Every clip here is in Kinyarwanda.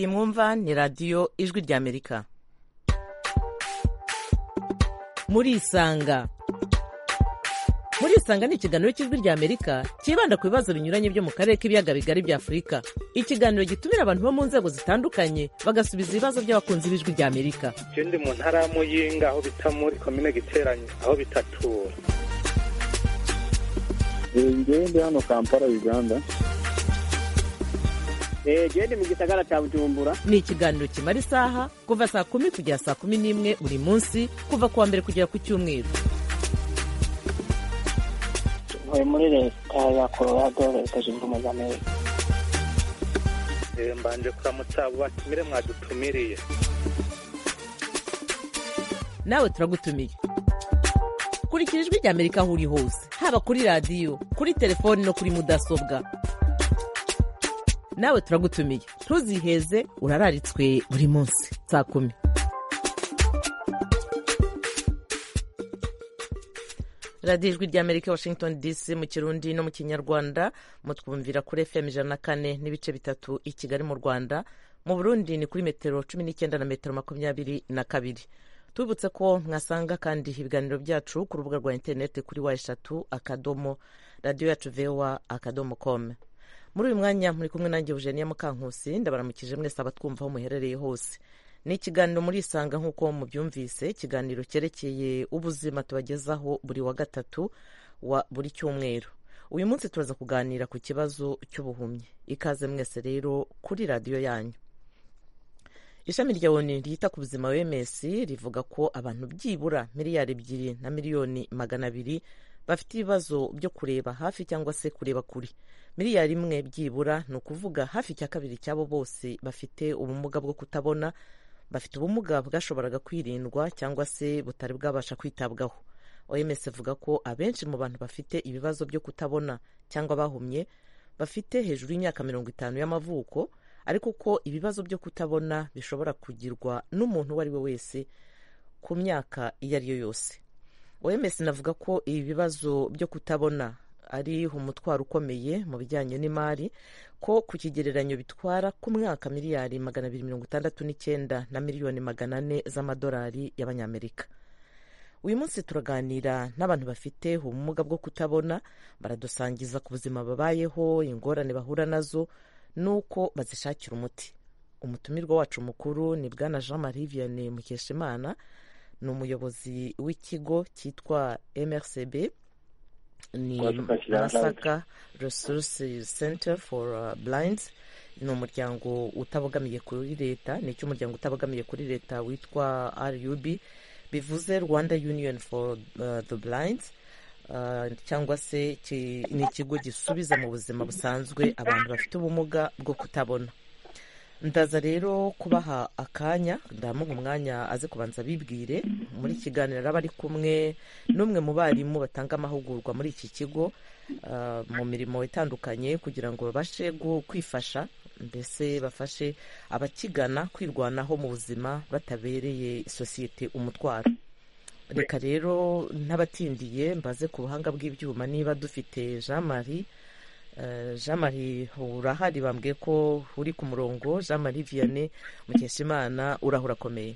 mwumva ni radiyo ijwi ry'amerika murisanga murisanga ni ikiganiro cy'ijwi ry'amerika cyibanda ku bibazo binyuranye byo mu karere k'ibiyaga bigari bya afurika ikiganiro gitumira abantu bo mu nzego zitandukanye bagasubiza ibibazo by'abakunzi b'ijwi ry'amerika icyo ndi mu ntara ya muyinga aho bita muri komine giteranye aho bitatura njyewe ndi hano kampala uganda genda mu gisagara cya bujumbura ni ikiganiro kimara isaha kuva saa kumi kugera saa kumi n'imwe buri munsi kuva ku wa mbere kugera ku cyumweru uvuye muri leta ya colorado leta zunze ubumwe za amerika mbanje kuramutsa abo batumire mwadutumiriye nawe turagutumiye kurikira ijwi ry'amerika aho uri hose haba kuri radiyo kuri telefoni no kuri mudasobwa nawe turagutumiye ntuziheze urararitswe buri munsi saa kumi radiyo ijwi ry'amerika washington dc mu kirundi no mu kinyarwanda mutwumvira kuri fm ijana na kane n'ibice bitatu i kigali mu rwanda mu burundi ni kuri metero cumi n'icyenda na metero makumyabiri na kabiri tubibutse ko mwasanga kandi ibiganiro byacu ku rubuga rwa interineti kuri wa eshatu akadomo radiyo yacu vewa akadomo komu muri uyu mwanya muri kumwe nanjye Eugenia Mukankusi ndabaramukije mwese abatwumva aho muherereye hose ni ikiganiro muri isanga nk'uko mubyumvise ikiganiro cyerekeye ubuzima tubagezaho buri wa gatatu wa buri cyumweru uyu munsi turaza kuganira ku kibazo cy'ubuhumyi ikaze mwese rero kuri radiyo yanyu ishami rya oni ryita ku buzima wms rivuga ko abantu byibura miliyari ebyiri na miliyoni magana abiri bafite ibibazo byo kureba hafi cyangwa se kureba kure miliyari imwe byibura ni ukuvuga hafi cya kabiri cy'abo bose bafite ubumuga bwo kutabona bafite ubumuga bwashoboraga kwirindwa cyangwa se butari bwabasha kwitabwaho oms ivuga ko abenshi mu bantu bafite ibibazo byo kutabona cyangwa bahumye bafite hejuru y'imyaka mirongo itanu y'amavuko ariko ko ibibazo byo kutabona bishobora kugirwa n'umuntu uwo ari we wese ku myaka iyo ari yo yose oms navuga ko ibi bibazo byo kutabona ari umutwaro ukomeye mu bijyanye n'imari ko ku kigereranyo bitwara ku mwaka miliyari magana abiri mirongo itandatu n'icyenda na miliyoni magana ane z'amadolari y'abanyamerika uyu munsi turaganira n'abantu bafite ubumuga bwo kutabona baradusangiza ku buzima babayeho ingorane bahura nazo n'uko bazishakira umuti umutumirwa wacu mukuru ni bwana jean marie vianney mukeshimana ni umuyobozi w'ikigo cyitwa mrcb ni masaka resource center for blind ni umuryango utabogamiye kuri leta ni icy'umuryango utabogamiye kuri leta witwa rub bivuze rwanda union for uh, the blind uh, cyangwa se ni ikigo gisubiza mu buzima busanzwe abantu bafite ubumuga bwo kutabona ndaza rero kubaha akanya ndamuha umwanya aze kubanza bibwire muri kiganiro araba ari kumwe n'umwe mu barimu batanga amahugurwa muri iki kigo mu mirimo itandukanye kugira ngo babashe kwifasha mbese bafashe abakigana kwirwanaho mu buzima batabereye sosiyete umutwaro reka rero n'abatindiye mbaze ku buhanga bw'ibyuma niba dufite jean marie jean marie urahari bambwiye ko uri ku murongo jean marie vianney mukeshimana uraho urakomeye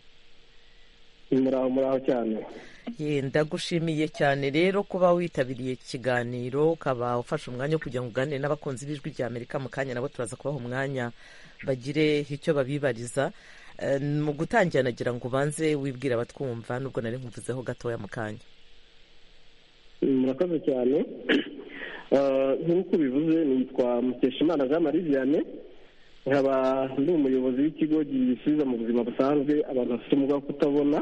muraho muraho cyane ndagushimiye cyane rero kuba witabiriye ikiganiro ukaba ufashe umwanya wo kugira ngo uganire n'abakunzi b'ijwi rya amerika mu kanya nabo turaza kubaha umwanya bagire icyo babibariza mu gutangira nagira ngo ubanze wibwire abatwumva nubwo nari nkumvuzeho gatoya mu kanya murakoze cyane nk'uko bivuze nitwa mukeshimana jean marie vianney nkaba ndi umuyobozi w'ikigo gisubiza mu buzima busanzwe abantu bafite umwuga wo kutabona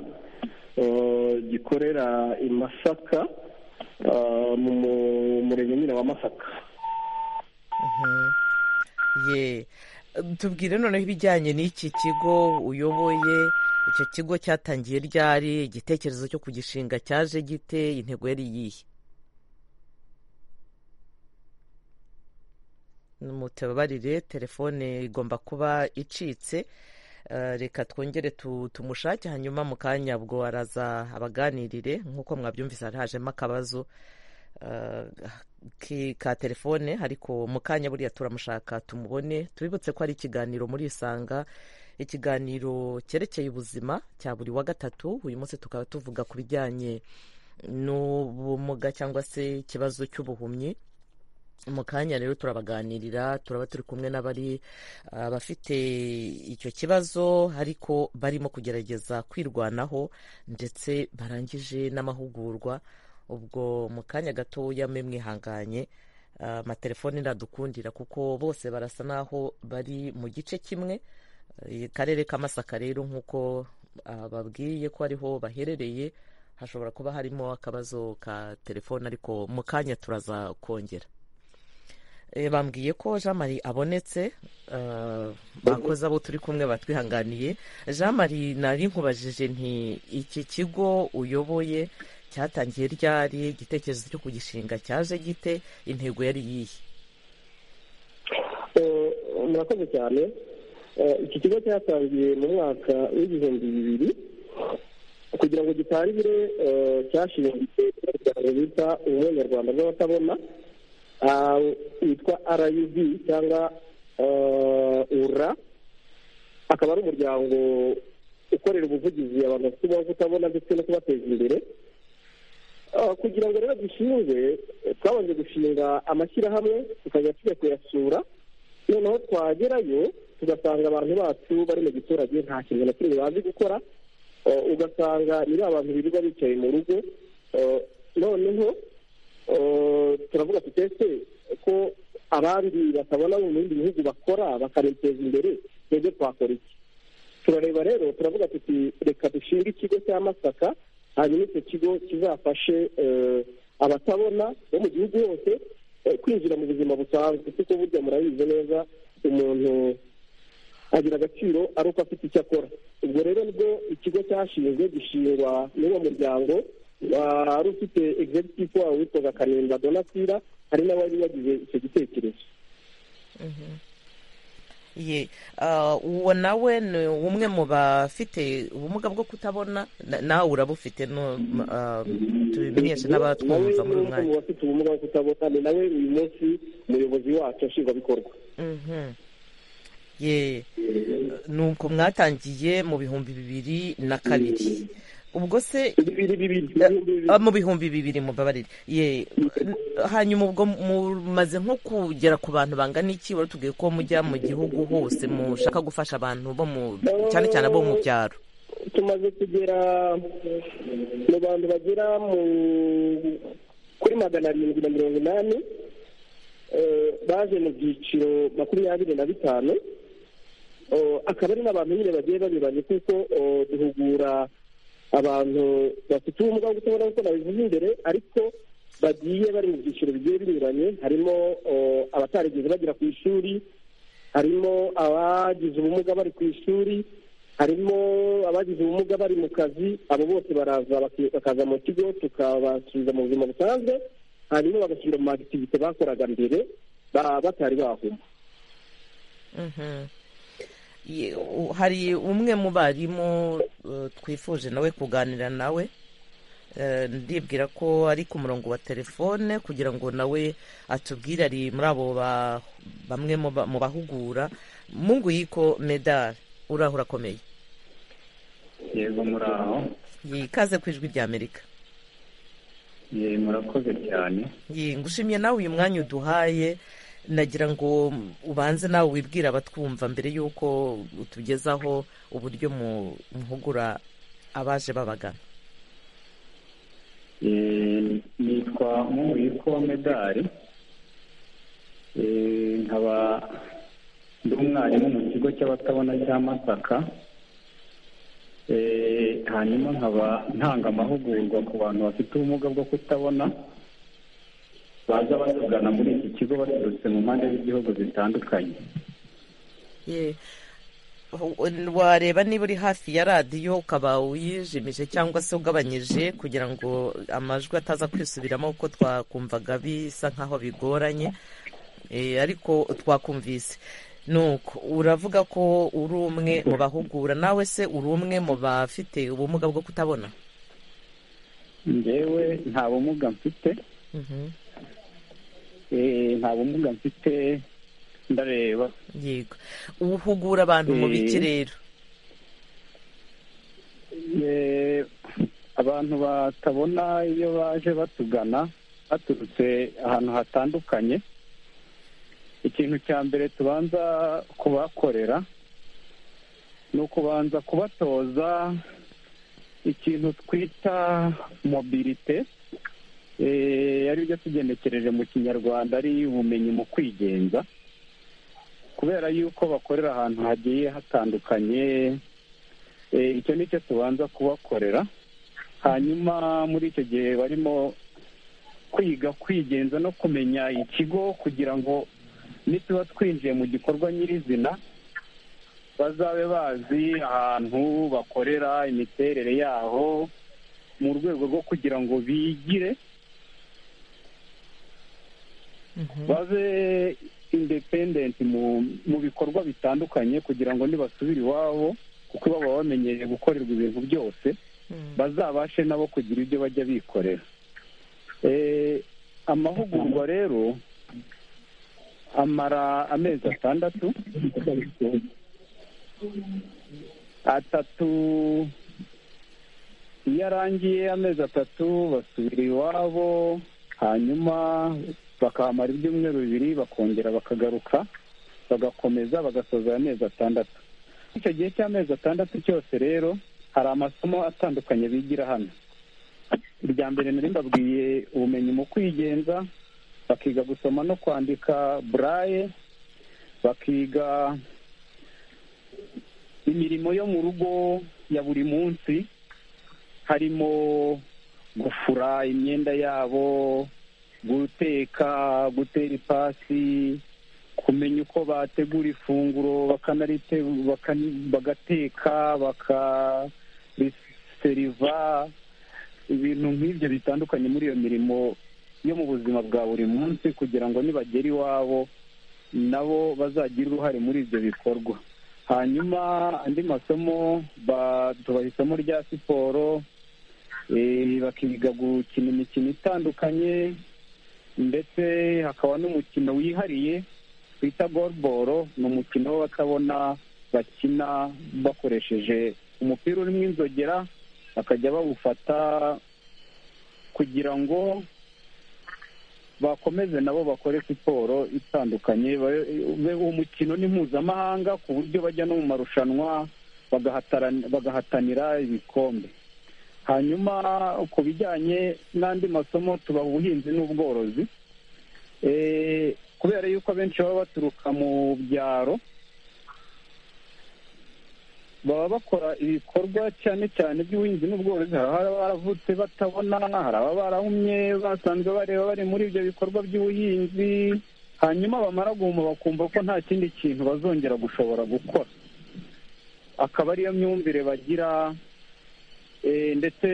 gikorera i masaka mu murenge nyine wa masaka tubwire noneho ibijyanye n'iki kigo uyoboye icyo kigo cyatangiye ryari igitekerezo cyo kugishinga cyaje gite intego yari iyihe mutababarire telefone igomba kuba icitse reka twongere tumushake hanyuma mu kanya ubwo araza abaganirire nk'uko mwabyumvise hajemo akabazo ka telefone ariko mu kanya buriya turamushaka tumubone tubibutse ko ari ikiganiro muri isanga ikiganiro cyerekeye ubuzima cya buri wa gatatu uyu munsi tukaba tuvuga ku bijyanye n'ubumuga cyangwa se ikibazo cy'ubuhumyi mu kanya rero turabaganirira turaba turi kumwe n'abari abafite icyo kibazo ariko barimo kugerageza kwirwanaho ndetse barangije n'amahugurwa ubwo mu kanya gatoya mwe mwihanganye amatelefoni ndadukundira kuko bose barasa n'aho bari mu gice kimwe Eh, akarere ka masaka rero nk'uko ah, babwiye ko ariho baherereye hashobora kuba harimo akabazo ka telefone ariko mu kanya turaza kongera Eh, bambwiye ko jean marie abonetse ah, bakozi abo turi kumwe batwihanganiye jean marie nari nkubajije nti iki kigo uyoboye cyatangiye ryari igitekerezo cyo kugishinga cyaje gite intego yari iyihe Eh, murakoze cyane Eh, iki kigo cyatangiye mu mwaka w'ibihumbi bibiri kugira ngo gitangire eh, cyashingiye ku muryango bita ubumwe nyarwanda bw'abatabona ah, witwa rub cyangwa eh, ura akaba ari umuryango ukorera ubuvugizi abantu bafite ubumuga bwo kutabona ndetse no kubateza imbere Ah, kugira ngo rero dushinge eh, twabanje gushinga amashyirahamwe tukajya tujya kuyasura noneho twagerayo tugasanga abantu bacu bari mu giturage nta kintu na kimwe bazi gukora eh, ugasanga ni ba bantu birirwa bicaye mu rugo eh, noneho eh, turavuga tuti ese ko abandi batabona mu bindi bihugu bakora bakaniteza imbere twebwe twakora iki turareba rero turavuga tuti reka dushinge ikigo cya masaka hanyuma icyo kigo kizafashe eh, abatabona bo mu gihugu hose eh, kwinjira mu buzima busanzwe kuko burya murabizi neza umuntu agira agaciro ari uko afite icyo akora ubwo rero nibwo ikigo cyashinzwe gishingwa n'uwo muryango wari ufite executive wawo witwaga karinda donatira hari n'abari bagize icyo gitekerezo ye ah, uwo nawe ni umwe mu bafite ubumuga bwo kutabona na- nawe urabufite no ah, tubimenyeshe n'abatwumva muri uyu mwanya nawe ni umwe mu bafite ubumuga bwo kutabona ni nawe uyu munsi umuyobozi wacu nshingwabikorwa Mhm. ye nuko mwatangiye mu bihumbi bibiri na kabiri ubwo se bibiri bibiri ah, mu bihumbi bibiri mubabarire ye hanyuma ubwo mumaze nko kugera ku bantu bangana iki wari utubwiye ko mujya mu gihugu hose mushaka gufasha abantu bo mu cyane cyane abo mu byaro tumaze kugera mu bantu bagera mu kuri magana arindwi na mirongo inani eh, baje mu byiciro makumyabiri na bitanu Eh, akaba ari n'abantu nyine bagiye banyuranye kuko eh, duhugura abantu bafite ubumuga bwo kutabona kuko nabivuze imbere ariko bagiye bari mu byiciro bigiye binyuranye harimo eh, abatarigeze bagera ku ishuri harimo abagize ubumuga bari ku ishuri harimo abagize ubumuga bari mu kazi abo bose baraza baki- bakaza mu kigo tukabasubiza mu buzima busanzwe hanyuma bagasubira mu magitivite bakoraga mbere ba- batari bahuma Mhm. Ye- u- hari umwe mu barimu eh, twifuje nawe kuganira nawe Eh, ndibwira ko ari ku murongo wa telefone kugira ngo nawe atubwire ari muri abo ba- bamwe mu ba- mu bahugura mungu yiko medal uraho urakomeye yego muraho yikaze ku ijwi ry'amerika ye murakoze cyane Ye, ngushimye nawe uyu mwanya uduhaye nagira ngo ubanze nawe wibwire abatwumva mbere y'uko utugezaho uburyo mu- muhugura abaje babagana Eh, nitwa mubiko wa medari Eh, nkaba ndi umwarimu mu kigo cy'abatabona cya masaka Eh, hanyuma nkaba ntanga amahugurwa ku bantu bafite ubumuga bwo kutabona baza batugana muri iki kigo baturutse mu mpande z'igihugu zitandukanye Ye, u- wareba niba uri hafi ya radiyo ukaba uyijimije cyangwa se ugabanyije kugira ngo amajwi ataza kwisubiramo kuko twakumvaga bisa nk'aho bigoranye Eh, ariko twakumvise nuko uravuga ko uri umwe mu bahugura nawe se uri umwe mu bafite ubumuga bwo kutabona ngewe nta bumuga mfite Mhm. Eh, nta bumuga mfite ndareba yego uhugura abantu mu biki Eh. rero abantu batabona iyo baje batugana baturutse ahantu hatandukanye ikintu cya mbere tubanza kubakorera ni ukubanza kubatoza ikintu twita mobilite ari byo tugenekereje mu kinyarwanda ari ubumenyi mu kwigenza kubera yuko bakorera ahantu hagiye hatandukanye icyo ni cyo tubanza kubakorera hanyuma muri icyo gihe barimo kwiga kwigenza no kumenya ikigo kugira ngo nituba twinjiye mu gikorwa nyirizina bazabe bazi ahantu bakorera imiterere yaho mu rwego rwo kugira ngo bigire babe independenti mu bikorwa bitandukanye kugira ngo nibasubire iwabo kuko baba bamenyereye gukorerwa ibintu byose bazabashe nabo kugira ibyo bajya bikorera amahugurwa rero amara amezi atandatu atatu iyo arangiye amezi atatu basubira iwabo hanyuma bakahamara ibyumweru bibiri bakongera bakagaruka bagakomeza bagasoza amezi atandatu icyo gihe cy'amezi atandatu cyose rero hari amasomo atandukanye bigira hano irya mbere nari mbabwiye ubumenyi mu kwigenza bakiga gusoma no kwandika buraye bakiga imirimo yo mu rugo ya buri munsi harimo gufura imyenda yabo guteka gutera ipasi kumenya uko bategura ifunguro bagateka bakariseriva ibintu nk'ibyo bitandukanye muri iyo mirimo yo mu buzima bwa buri munsi kugira ngo nibagera iwabo nabo bazagire uruhare muri ibyo bikorwa hanyuma andi masomo tubaha isomo rya siporo bakiga gukina imikino itandukanye ndetse hakaba n'umukino wihariye twita goluboro ni umukino w'abatabona bakina bakoresheje umupira urimo inzogera bakajya bawufata kugira ngo bakomeze nabo bakore siporo itandukanye uwo mukino ni mpuzamahanga ku buryo bajya no mu marushanwa bagahatanira ibikombe hanyuma ku bijyanye n'andi masomo tuba ubuhinzi n'ubworozi kubera yuko abenshi baba baturuka mu byaro baba bakora ibikorwa cyane cyane by'ubuhinzi n'ubworozi hari ababa baravutse batabona hari ababa barahumye basanzwe bareba bari muri ibyo bikorwa by'ubuhinzi hanyuma bamara guhuma bakumva ko nta kindi kintu bazongera gushobora gukora akaba ariyo myumvire bagira ndetse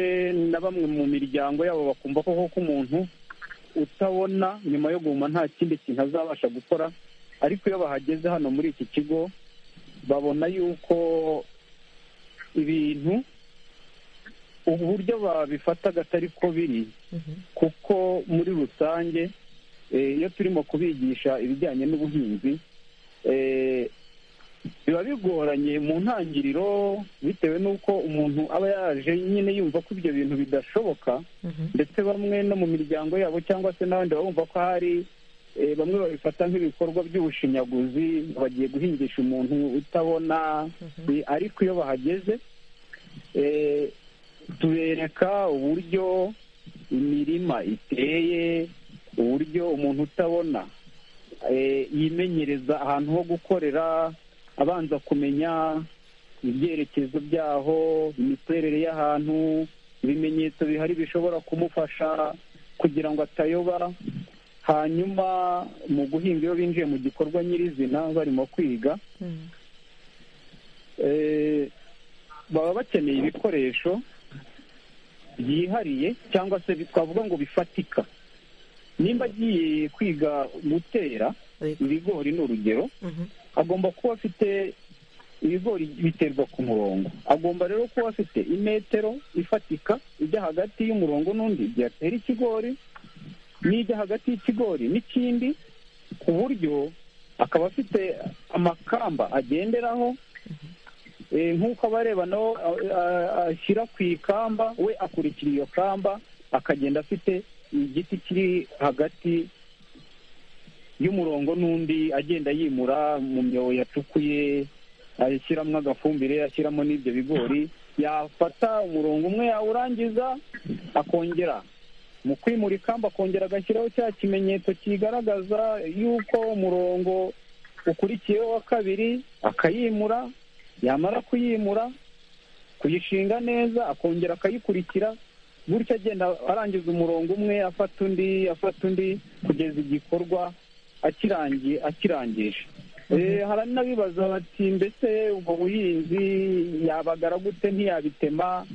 na bamwe mu miryango yabo bakumva ko koko umuntu utabona nyuma yo guhuma nta kindi kintu azabasha gukora ariko iyo bahageze hano muri iki kigo babona yuko ibintu uburyo babifata atari ko biri kuko muri rusange iyo turimo kubigisha ibijyanye n'ubuhinzi biba bigoranye mu ntangiriro bitewe n'uko umuntu aba yaje nyine yumva ko ibyo bintu bidashoboka ndetse bamwe no mu miryango yabo cyangwa se n'abandi bumva ko hari bamwe babifata nk'ibikorwa by'ubushinyaguzi bagiye guhingisha umuntu utabona ariko iyo bahageze tubereka uburyo imirima iteye uburyo umuntu utabona yimenyereza ahantu ho gukorera abanza kumenya ibyerekezo byaho imiterere y'ahantu ibimenyetso bihari bishobora kumufasha kugira ngo atayoba hanyuma mu guhinga iyo binjiye mu gikorwa nyirizina barimo kwiga baba bakeneye ibikoresho byihariye cyangwa se twavuga ngo bifatika nimba agiye kwiga gutera ibigori ni urugero agomba kuba afite ibigori biterwa ku murongo agomba rero kuba afite imetero ifatika ijya hagati y'umurongo n'undi igihe atera ikigori n'ijya hagati y'ikigori n'ikindi ku buryo akaba afite amakamba agenderaho nk'uko abareba nawe ashyira ku ikamba we akurikira iyo kamba akagenda afite igiti kiri hagati y'umurongo n'undi agenda yimura mu myobo yacukuye ashyiramo agafumbire ashyiramo n'ibyo bigori yafata umurongo umwe yawurangiza akongera mu kwimura ikamba akongera agashyiraho cya kimenyetso kigaragaza yuko umurongo ukurikiyeho wa kabiri akayimura yamara kuyimura kuyishinga neza akongera akayikurikira gutyo agenda arangiza umurongo umwe afata undi afata undi kugeza igikorwa akirangiye akirangije hari n'abibaza bati mbese ubwo buhinzi yabagara gute ntiyabitema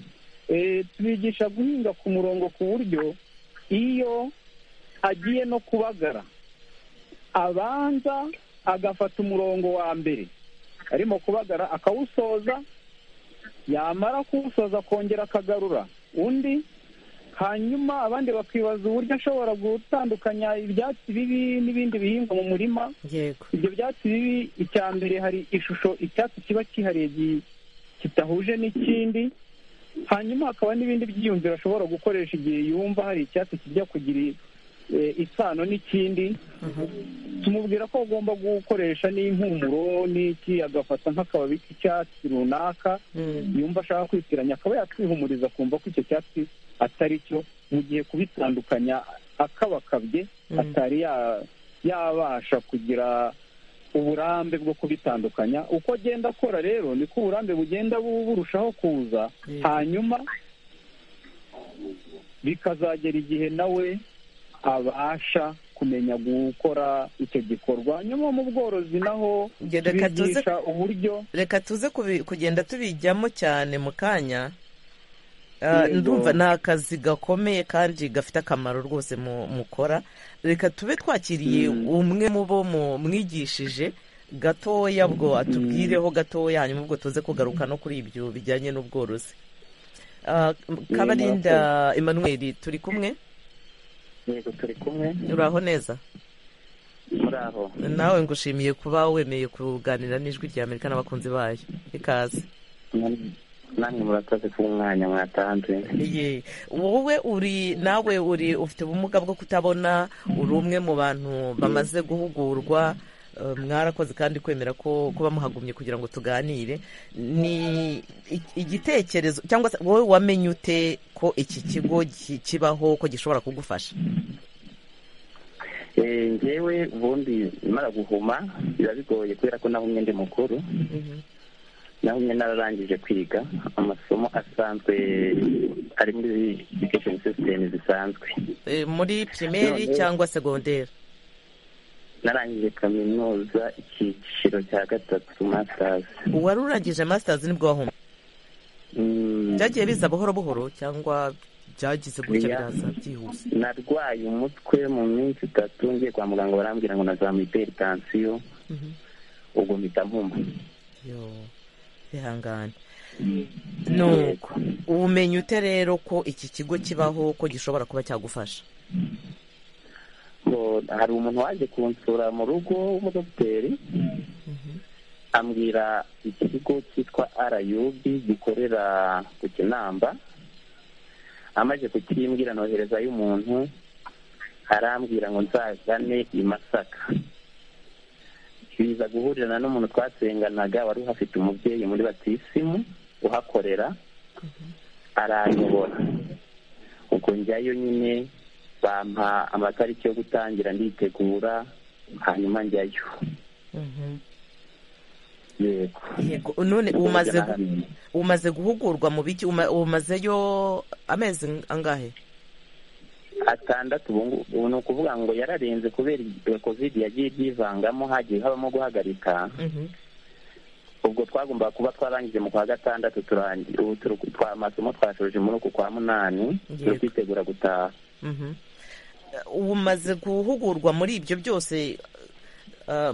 tubigisha guhinga ku murongo ku buryo iyo agiye no kubagara abanza agafata umurongo wa mbere arimo kubagara akawusoza yamara kuwusoza akongera akagarura undi hanyuma abandi bakibaza uburyo ashobora gutandukanya ibyatsi bibi n'ibindi bihingwa mu murima ibyo byatsi bibi icya mbere hari ishusho icyatsi kiba kihariye kitahuje n'ikindi hanyuma hakaba n'ibindi byiyumviro ashobora gukoresha igihe yumva hari icyatsi kijya kugira isano n'ikindi tumubwira ko agomba gukoresha n'impumuro n'iki agafata nk'akababi k'icyatsi runaka yumva ashaka kwitiranya akaba yakwihumuriza akumva ko icyo cyatsi atari cyo mu gihe kubitandukanya akabakabye atari yabasha kugira uburambe bwo kubitandukanya uko agenda akora rero niko uburambe bugenda burushaho kuza hanyuma bikazagera igihe nawe abasha kumenya gukora icyo gikorwa nyuma mu bworozi naho tubigisha uburyo reka tuze kugenda tubijyamo cyane mu kanya ndumva ni akazi gakomeye kandi gafite akamaro rwose mukora reka tube twakiriye umwe mu bo mwigishije gatoya bwo atubwireho gatoya hanyuma ubwo tuze kugaruka no kuri ibyo bijyanye n'ubworozi kabarinda Emmanuel turi kumwe yego turi kumwe uraho neza muraho nawe ngushimiye kuba wemeye kuganira n'ijwi rya amerika n'abakunzi bayo ikaze namwe murakoze ku mwanya mwatanze wowe uri nawe uri ufite ubumuga bwo kutabona uri umwe mu bantu bamaze guhugurwa mwarakoze kandi kwemera ko kuba muhagumye kugira ngo tuganire ni igitekerezo cyangwa se wowe wamenye ute ko iki kigo kibaho ko gishobora kugufasha ngewe ubundi mara guhuma biba bigoye kubera ko nawe umwe ndi mukuru naho nyine nararangije kwiga amasomo asanzwe ari muri edikesheni sisitemu zisanzwe muri pirimeri cyangwa segonderi narangije kaminuza icyiciro cya gatatu masitazi uwari urangije masitazi nibwo wahumye byagiye biza buhoro buhoro cyangwa byagize gutya biraza byihuse narwaye umutwe mu minsi itatu ngiye kwa muganga barambwira ngo nazamuye iperitansiyo ubwo mpita mpuma bihangane nuko ubumenyi ute rero ko iki kigo kibaho ko gishobora kuba cyagufasha hari umuntu waje kunsura mu rugo w'umudogiteri ambwira ikigo cyitwa arayubi gikorera ku kinamba amaze kukimbwira noherezayo umuntu arambwira ngo nzagane i masaka biza guhurirana n'umuntu twasenganaga wari uhafite umubyeyi muri batisimu uhakorera arayobora ubwo njyayo nyine bampa amatariki yo gutangira nditegura hanyuma njyayo yego none umaze guhugurwa mu biki umazeyo amezi angahe atandatu ubu ni ukuvuga ngo yararenze kubera kovide yagiye ibyivangamo hagiye habamo guhagarika ubwo twagombaga kuba twarangije mu kwa gatandatu turangiye ubu amasomo twashoje muri uku kwa munani turi kwitegura gutaha ubu umaze guhugurwa muri ibyo byose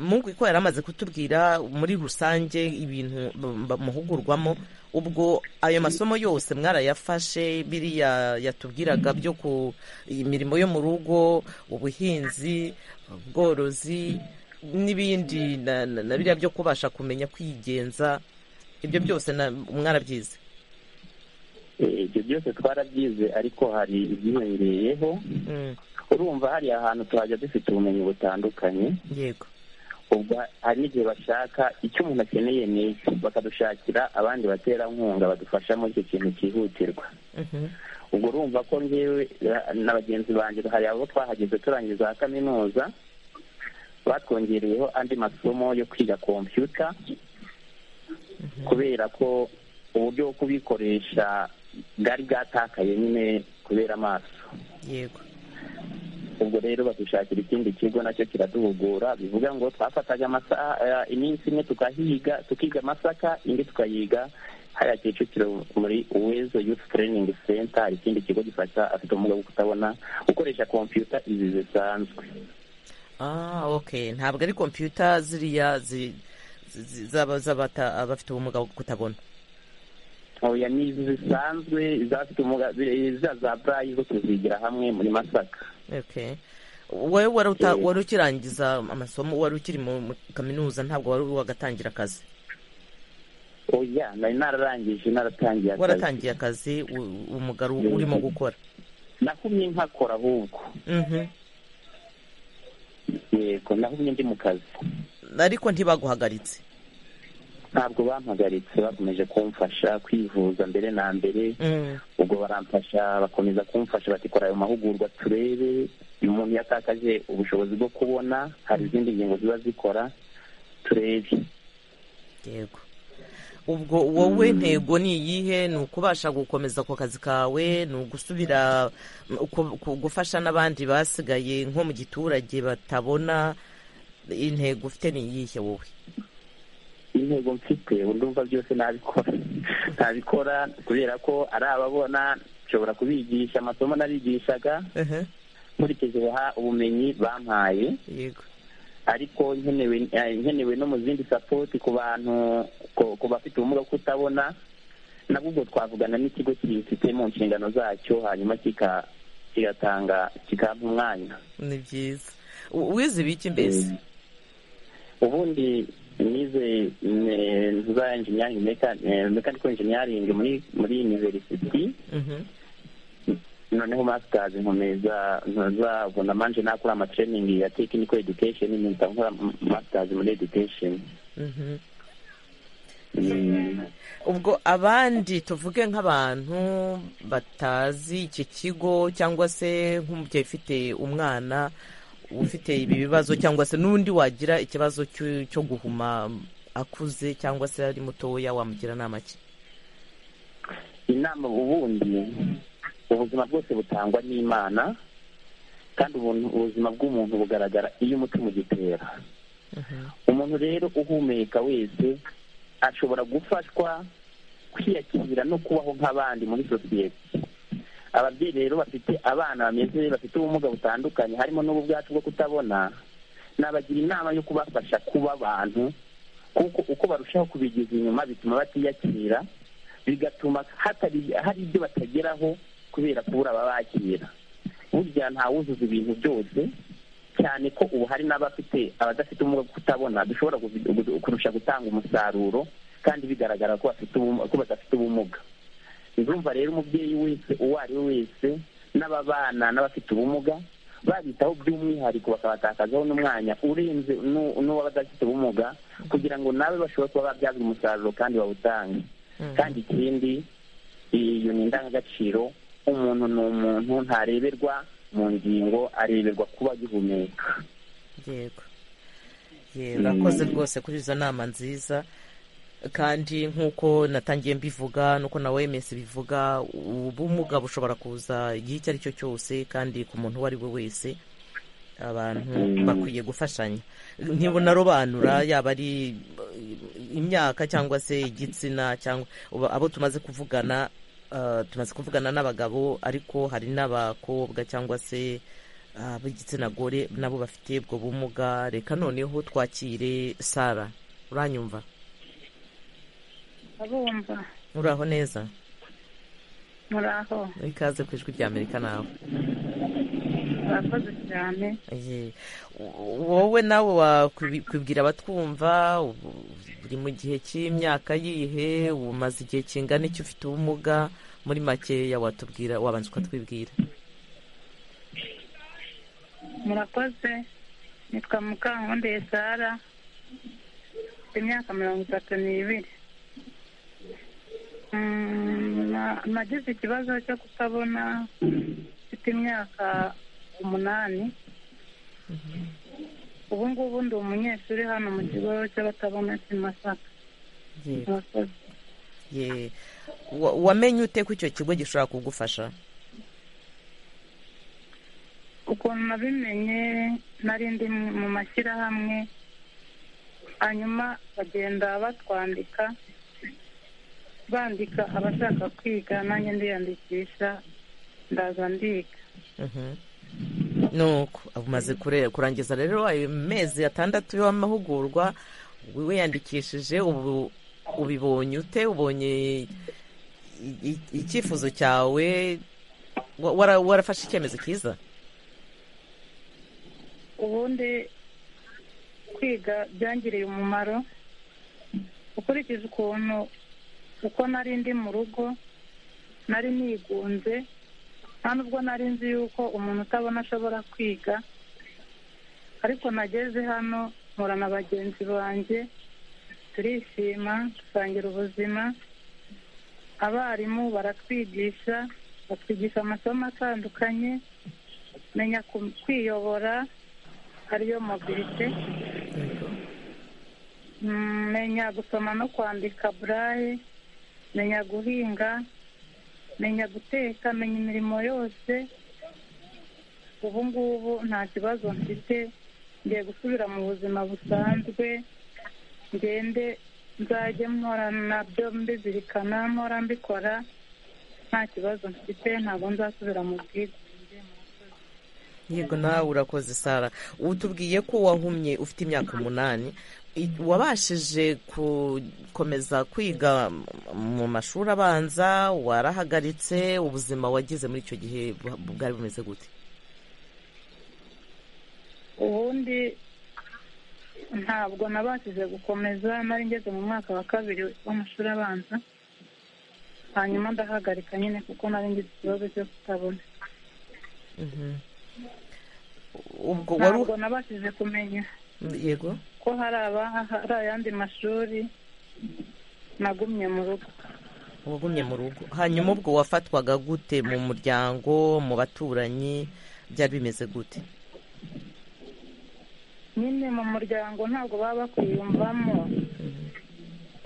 mungu ko yari amaze kutubwira muri rusange ibintu bamuhugurwamo ubwo ayo masomo yose mwarayafashe biriya yatubwiraga byo ku imirimo yo mu rugo ubuhinzi ubworozi n'ibindi na biriya byo kubasha kumenya kwigenza ibyo byose na- mwarabyize Eh, ibyo byose twarabyize ariko hari ibyiyongeyeho Mm, urumva hari ahantu tuhajya dufite ubumenyi butandukanye yego ubwo hari n'igihe bashaka icyo umuntu akeneye ni iki bakadushakira abandi baterankunga badufasha muri icyo kintu cyihutirwa Mhm, ubwo urumva ko ngewe eh, na bagenzi banjye hari abo twahageze turangiza za kaminuza batwongereyeho andi masomo yo kwiga kompiyuta kubera ko uburyo bwo kubikoresha bwari bwatakaye nyine kubera amaso yego ubwo rero badushakira ikindi kigo nacyo kiraduhugura bivuga ngo twafataga amasaha eh, iminsi imwe tukahiga tukiga amasaka indi tukayiga hariya kicukiro muri uwezo youth training center hari ikindi kigo gifasha afite ubumuga bwo kutabona gukoresha kompiyuta izi zisanzwe ah ok ntabwo ari kompiyuta ziriya zi- zi- zi- z'aba- z'abata- abafite ubumuga bwo kutabona oya ni izi zisanzwe izafite ubumuga za za burayi zo tuzigira hamwe muri masaka ok wowe wari uta- Eh. wari ukirangiza amasomo wari ukiri mu mu kaminuza ntabwo wari wagatangira akazi oya nari nararangije naratangiye akazi waratangiye akazi u- umugabo Eh. urimo gukora nahumye nkakora ahubwo Mhm. yego nahumye ndi mu kazi ariko ntibaguhagaritse ntabwo bampagaritse bakomeje kumfasha kwivuza mbere na mbere Mm, ubwo baramfasha bakomeza kumfasha bati kora ayo mahugurwa turebe umuntu iyo atakaje ubushobozi bwo kubona hari izindi ngingo ziba zikora turebe yego ubwo wowe intego ni iyihe ni ukubasha gukomeza ako kazi kawe ni ugusubira mm, ku- ku- gufasha n'abandi basigaye nko mu giturage batabona intego ufite ni iyihe wowe intego mfite ubu ndumva byose nabikora ntabikora kubera ko ari ababona nshobora kubigisha amasomo nabigishaga nkurikije ubuha- ubumenyi bampaye yego ariko nkenewe eh, nkenewe no mu zindi sapoti ku bantu ku- ku bafite ubumuga bwo kutabona nabwo ubwo twavugana n'ikigo kibifite mu nshingano zacyo hanyuma kika kigatanga kikampa umwanya ni byiza U- wize ibiki mbese ubundi nize za engineering meka- eh, mechanical engineering muri muri university Mhm. noneho masters nkomeza ntuzabu na manje nakora ama training ya technical education mpita nkora masters muri education Mhm. Mm. ubwo abandi tuvuge nk'abantu batazi iki kigo cyangwa se nk'umubyeyi ufite umwana ufite ibi bibazo cyangwa se n'undi wagira ikibazo cyo cyo guhuma akuze cyangwa se ari mutoya wamugira inama ki inama ubundi ubuzima bwose butangwa n'imana kandi ubuntu- ubuzima bw'umuntu bugaragara iyo umutima ugitera umuntu rero uhumeka wese ashobora gufashwa kwiyakira no kubaho nk'abandi muri sosiyete ababyeyi rero bafite abana bameze bafite ubumuga butandukanye harimo n'ubu bwacu bwo kutabona nabagira inama yo kubafasha kuba abantu kuko uko barushaho kubigiza inyuma bituma batiyakira bigatuma hatari hari ibyo batageraho kubera kubura ababakira burya ntawuzuza ibintu byose cyane ko ubu hari n'abafite abadafite ubumuga bwo kutabona dushobora gu- gu- kurusha gutanga umusaruro kandi bigaragara ko bafite ubu- ko badafite ubumuga ndumva rero umubyeyi wese uwo ari we wese n'ababana n'abafite ubumuga babitaho by'umwihariko bakabatakazaho n'umwanya urenze n'u- n'uwo badafite ubumuga kugira ngo nawe bashobore kuba babyaza umusaruro kandi bawutange kandi ikindi iyo ni indangagaciro umuntu ni umuntu ntareberwa mu ngingo areberwa kuba agihumeka yego yego akoze rwose kuri izo nama nziza kandi nk'uko natangiye mbivuga nuko na wemes bivuga ubumuga bushobora kuza igihe icyo ari cyo cyose kandi ku muntu uwo ari we wese abantu bakwiye gufashanya ntibunarobanura yaba ari eh, imyaka cyangwa se igitsina cyangwa ubu abo tumaze kuvugana eh, tumaze kuvugana n'abagabo ariko hari n'abakobwa cyangwa se ah, b'igitsina gore nabo bafite ubwo bumuga reka noneho twakire sara uranyumva abumva uraho neza muraho ikaze ku ijwi rya amerika nawe murakoze cyane Ye. wowe nawe wakwibwira abatwumva ubu- uri mu gihe cy'imyaka yihe umaze igihe kingana iki ufite ubumuga muri makeya watubwira wabanza ukatwibwira murakoze nitwa mukankundeye sara mfite imyaka mirongo itatu n'ibiri Mm, na- nagize ikibazo cyo kutabona mfite imyaka umunani ubu ngubu ndi umunyeshuri hano mu kigo cy'abatabona cy'i masaka Ye- murakoze ye. Wa- wamenye ute ko icyo kigo gishobora kugufasha ukuntu nabimenye nari ndi mu mashyirahamwe hanyuma bagenda batwandika bandika abashaka kwiga nanjye ndiyandikisha ndaza ndiga Mhm. nuko umaze kure- kurangiza rero ayo mezi atandatu y'amahugurwa wiyandikishije ubu ubibonye ute ubonye i- i- icyifuzo cyawe wa- wara- warafashe icyemezo cyiza ubundi kwiga byangiriye umumaro ukurikije ukuntu uko nari ndi mu rugo nari nigunze nta nubwo nari nzi yuko umuntu utabona ashobora kwiga ariko nageze hano mpura na bagenzi banjye turishima dusangira ubuzima abarimu baratwigisha batwigisha amasomo atandukanye menya ku- kwiyobora ariyo mobilite Mm, menya gusoma no kwandika buraye menya guhinga menya guteka menya imirimo yose ubu ngubu nta kibazo mfite ngiye gusubira mu buzima busanzwe ngende nzajye mpora nabyo mbizirikana mpora mbikora nta kibazo mfite ntabwo nzasubira mu bwigunge yego nawe urakoze sara utubwiye ko wahumye ufite imyaka umunani I- wabashije gukomeza kwiga m- mu mashuri abanza warahagaritse ubuzima wagize muri icyo gihe bu- bwari bumeze gute ubundi ntabwo nabashije gukomeza nari ngeze mu mwaka wa kabiri w'amashuri abanza hanyuma ndahagarika nyine kuko nari ngize ikibazo cyo kutabona Mhm. ubwo wari ntabwo nabashije kumenya yego ko hari aba- hari ayandi mashuri nagumye mu rugo wagumye mu rugo hanyuma ubwo wafatwaga gute mu muryango mu baturanyi byari bimeze gute nyine mu muryango ntabwo baba bakwiyumvamo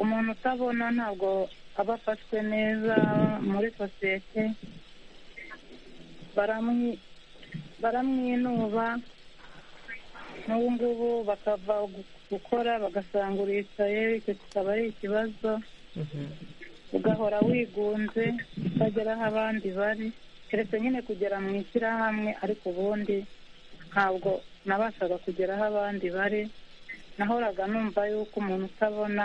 umuntu utabona ntabwo aba afashwe neza muri sosiyete baramwi- baramwinuba n'ubu ngubu bakava gu- gukora bagasanga uricaye icyo kikaba ari ikibazo Mhm. ugahora wigunze utagera aho abandi bari keretse nyine kugera mu ishyirahamwe ariko ubundi ntabwo nabashaga kugera aho abandi bari nahoraga numva yuko umuntu utabona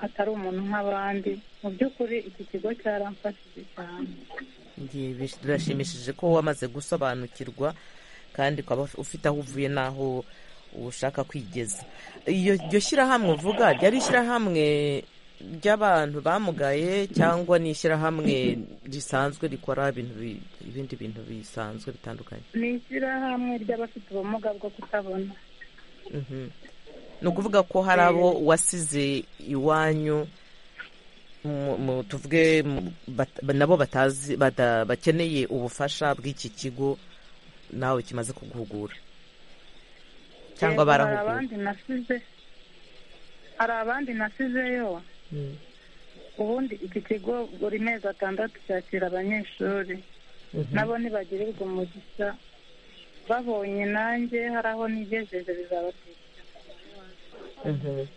atari umuntu nk'abandi mu by'ukuri iki kigo cyaramfashije cyane Ngiye bish- birashimishije ko wamaze gusobanukirwa kandi ukaba uf- ufite aho uvuye n'aho ushaka kwigeza iyo iryo shyirahamwe uvuga ryari ishyirahamwe ry'abantu bamugaye cyangwa ni ishyirahamwe risanzwe rikora ibintu bi- ibindi bintu bisanzwe bitandukanye ni ishyirahamwe ry'abafite ubumuga bwo kutabona Mhm. ni ukuvuga ko hari abo wasize iwanyu mu- mu- tuvuge mu- bat- nabo batazi bada- bakeneye ubufasha bw'iki kigo nawe kimaze kuguhugura cyangwa Yego, hari barahugura abandi nasize hari abandi nasizeyo Mm. ubundi iki kigo buri mezi atandatu cyakira abanyeshuri Mhm. nabo ntibagirirwa umugisha babonye nanjye hari aho nigejeje bizabashishikariza Mhm. Yego.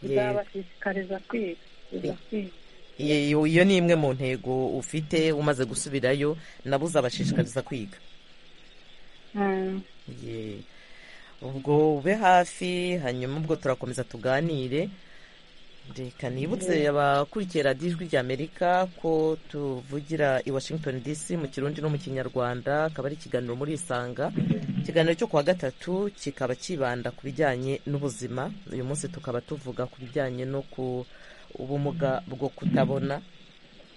bizabashishikariza kwiga bizakwiga. Iyo iyo ni imwe mu ntego ufite umaze gusubirayo nabo uzabashishikariza kwiga Mm. Ye. ubwo ube hafi hanyuma ubwo turakomeza tuganire reka nibutse abakurikiye radiyo ijwi ry'amerika ko tuvugira i washington dc mu kirundi no mu kinyarwanda akaba ari ikiganiro muri isanga ikiganiro cyo kuwa gatatu kikaba kibanda ku bijyanye n'ubuzima uyu munsi tukaba tuvuga ku bijyanye no ku ubumuga bwo kutabona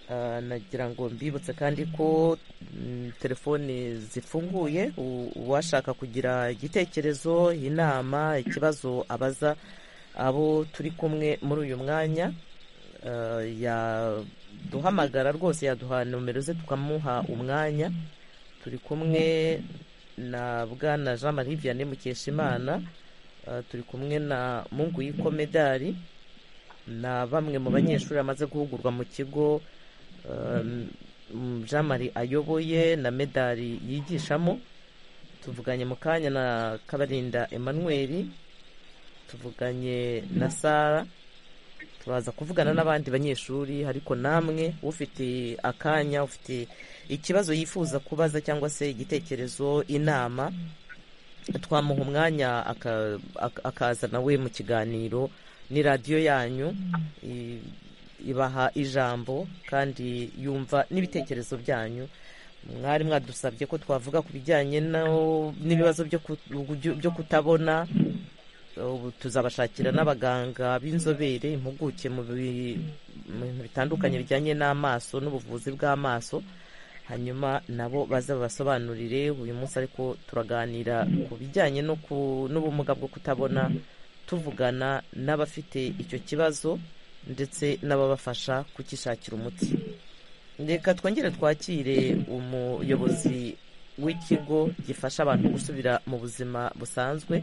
Ah, nagira ngo mbibutse kandi ko mm, telefoni zifunguye u- uwashaka kugira igitekerezo inama ikibazo abaza abo turi kumwe muri uyu mwanya ah, yaduhamagara rwose yaduha nomero ze tukamuha umwanya turi kumwe na bwana jean marie vianney mukeshimana ah, turi kumwe na munguyiko medari na bamwe mu banyeshuri bamaze guhugurwa mu kigo um, jean marie ayoboye na medari yigishamo tuvuganye mu kanya na kabarinda emmanuel tuvuganye na sara turaza kuvugana n'abandi banyeshuri ariko namwe ufite akanya ufite ikibazo yifuza kubaza cyangwa se igitekerezo inama twamuha umwanya aka- aka- akaza nawe mu kiganiro ni radiyo yanyu i- ibaha ijambo kandi yumva n'ibitekerezo byanyu mwari mwadusabye ko twavuga ku bijyanye no- n'ibibazo byo ku- byo kutabona ubu tuzabashakira n'abaganga b'inzobere impuguke mu bi- mu bintu bitandukanye bijyanye n'amaso n'ubuvuzi bw'amaso hanyuma nabo baze babasobanurire uyu munsi ariko turaganira ku bijyanye no ku- n'ubumuga bwo kutabona tuvugana n'abafite icyo kibazo ndetse n'ababafasha kukishakira umuti reka twongere twakire umuyobozi w'ikigo gifasha abantu gusubira mu buzima busanzwe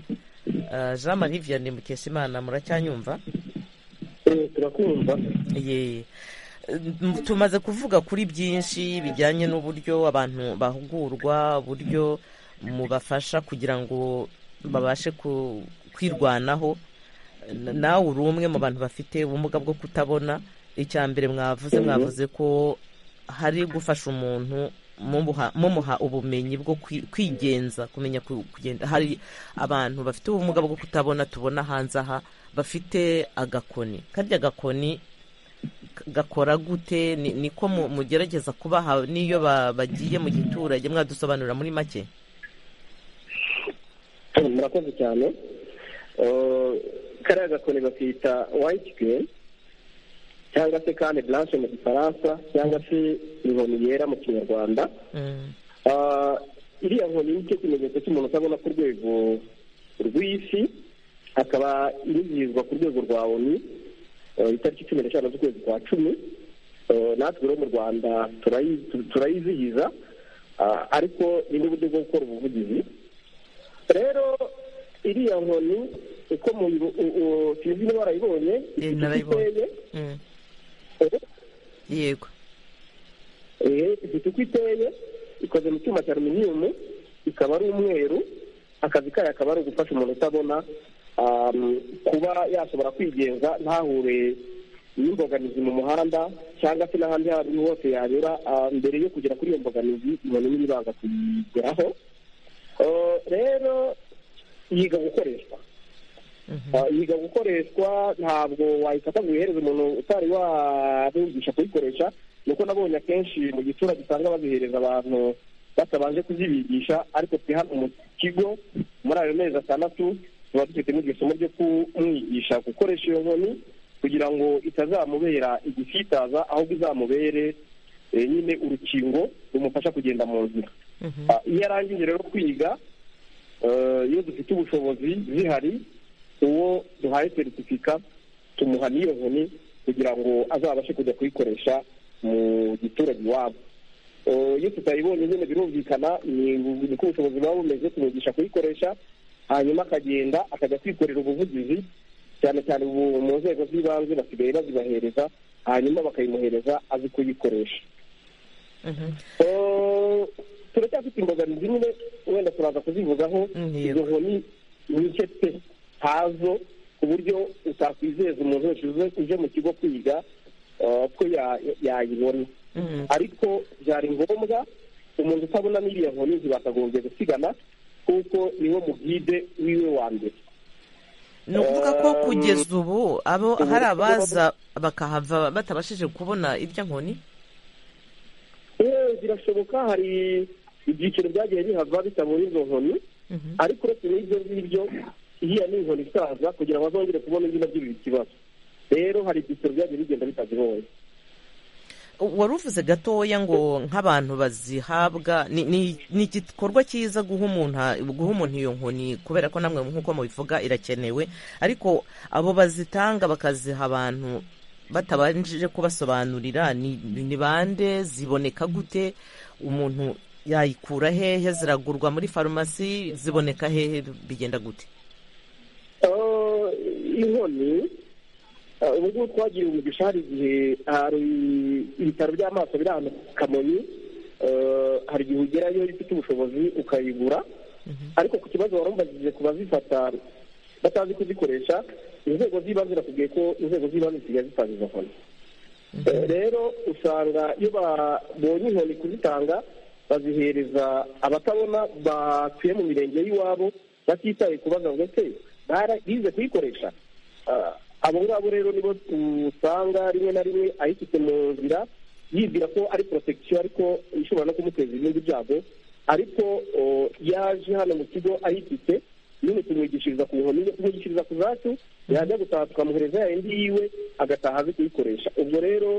Ah, jean marie vianney mukeshimana muracyanyumva Eh, turakumva Ye. Mm, tumaze kuvuga kuri byinshi bijyanye n'uburyo abantu bahugurwa uburyo mubafasha kugira ngo babashe ku- kwirwanaho N- nawe uri umwe mu bantu bafite ubumuga bwo kutabona icya mbere mwavuze mwavuze ko hari gufasha umuntu mumuha mumuha ubumenyi bwo kwi- kwigenza kumenya ku- kugenda hari abantu bafite ubumuga bwo kutabona tubona hanze aha bafite agakoni karya agakoni gakora gute Ni- niko mu- mugerageza kubaha n'iyo ba- bagiye mu giturage mwadusobanurira muri make murakoze cyane Eh, kariya gakoni bakita white green cyangwa se kandi blanche mu gifaransa cyangwa se inkoni yera mu kinyarwanda Mm, Ah, iriya nkoni nicyo kimenyetso cy'umuntu utabona ku rwego rw'isi akaba inizihizwa ku rwego rwa onu eh, itariki cumi n'eshanu z'ukwezi kwa cumi Eh, natwe rero mu rwanda turayi- tu- turayizihiza Ah, ariko ni n'uburyo bwo gukora ubuvugizi rero iriya nkoni uko muyibo- u- u- sinzi niba warayibonye Eh, ifite icyo narayibonye. iteye mm. eh, yego Eh, ifite uko iteye ikoze mu cyuma cya aluminiyumu ikaba ari umweru akazi kayo akaba ari ugufasha umuntu utabona um, kuba yashobora kwigenza ntahure n'imbogamizi mu muhanda cyangwa se n'ahandi aho ari ho hose yanyura ah, mbere yo kugera kuri iyo mbogamizi umuntu niba ibanga kuyigeraho Eh, rero yiga gukoreshwa Ah, yiga gukoreshwa ntabwo wayifata ngo uyihereze umuntu utari wabigisha kuyikoresha nuko nabonye akenshi mu giturage usanga bazihereza abantu batabanje kuzibigisha ariko twe hano mu kigo muri ayo mezi atandatu tuba dufite n'iryo somo ryo kumwigisha gukoresha iyo nkoni kugira ngo itazamubera igisitaza ahubwo izamubere eh, nyine urukingo rumufasha kugenda mu nzira Mhm. Ah, iyo arangije rero kwiga eh, iyo dufite ubushobozi zihari uwo duhaye seritifika tumuha n'iyo nkoni kugira ngo azabashe kujya kuyikoresha mu giturage iwabo Eh, iyo tutayibonye nyine birumvikana ni uko ubushobozi buba bumeze tumugisha kuyikoresha hanyuma akagenda akajya kwikorera ubuvugizi cyane cyane ubu mu nzego z'ibanze basigaye bazibahereza hanyuma bakayimuhereza azi kuyikoresha Mhm. Eh, turacyafite imbogamizi nyine wenda turaza kuzivugaho Mm, yego. izo nkoni nike pe hazo ku buryo utakwizeza umuntu wese uje- uje mu kigo kwiga eh, ko ya- yayibona Mm. ariko byari ngombwa umuntu utabona n'iriya nkoni ntibakagombye gusigana kuko niwe mugide wiwe wa mbere ni ukuvuga ko kugeza ubu abo hari abaza bakahava batabashije kubona irya nkoni eee birashoboka hari ibyiciro byagiye bihava bitabonye izo nkoni ariko uretse n'ibyo ngibyo iriya ni inkoni isaza kugira ngo bazongere kubona izina by'ibi kibazo rero hari ibyiciro byagiye bigenda bitazibonye wari uvuze gatoya ngo nk'abantu bazihabwa ni- ni ni igikorwa cyiza guha umuntu guha umuntu iyo nkoni kubera ko namwe nk'uko mubivuga irakenewe ariko abo bazitanga bakaziha abantu batabanje kubasobanurira ni ni bande ziboneka gute umuntu yayikura hehe ziragurwa muri farumasi ziboneka hehe bigenda gute Eh, inkoni eh, ubu ngubu twagiye umugisha hari igihe hari ibitaro by'amaso biri ahantu ku kamonyi eh, hari igihe ugerayo ifite ubushobozi ukayigura ariko ku kibazo wari umubajije ku bazifata batazi kuzikoresha inzego z'ibanze nakubwiye ko inzego z'ibanze zisigaye zitanga izo nkoni Eh, rero usanga iyo babonye inkoni kuzitanga bazihereza abatabona batuye mu mirenge y'iwabo batitaye kubaza ngo ese bara- bize kuyikoresha Ah, abo ngabo rero nibo usanga rimwe na rimwe ayifite mu nzira yibwira ko ari protection ariko ishobora no kumuteza ibindi byago ariko oh, yaje hano mu kigo ayifite nyine tumwigishiriza ku nkoni tumwigishiriza ku zacu yajya gutaha tukamuhereza ya yindi yiwe agataha azi kuyikoresha ubwo rero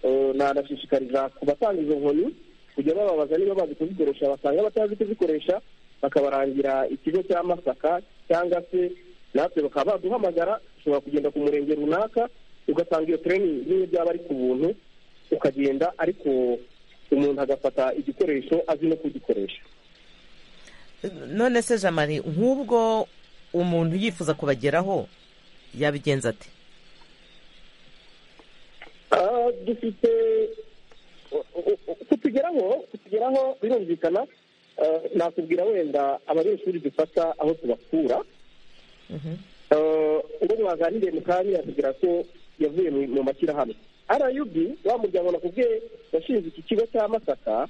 eh, nanashishikariza ku batanga izo nkoni kujya bababaza niba bazi kuzikoresha basanga batazi kuzikoresha bakabarangira ikigo cya masaka cyangwa se natwe bakaba baduhamagara ushobora kugenda ku murenge runaka ugasanga iyo training bimwe byaba ari ku buntu ukagenda ariko umuntu agafata igikoresho azi no kugikoresha none se jamari nk'ubwo umuntu yifuza kubageraho yabigenza ate Ah, dufite u- u- u- kutugeraho kutugeraho birumvikana ah, nakubwira wenda abanyeshuri dufata aho tubakura Eh, uwo mwaganiriye mu kanya yatubwira ko yavuye mu- mu mashyirahamwe rub wa muryango nakubwiye washinze iki kigo cya masaka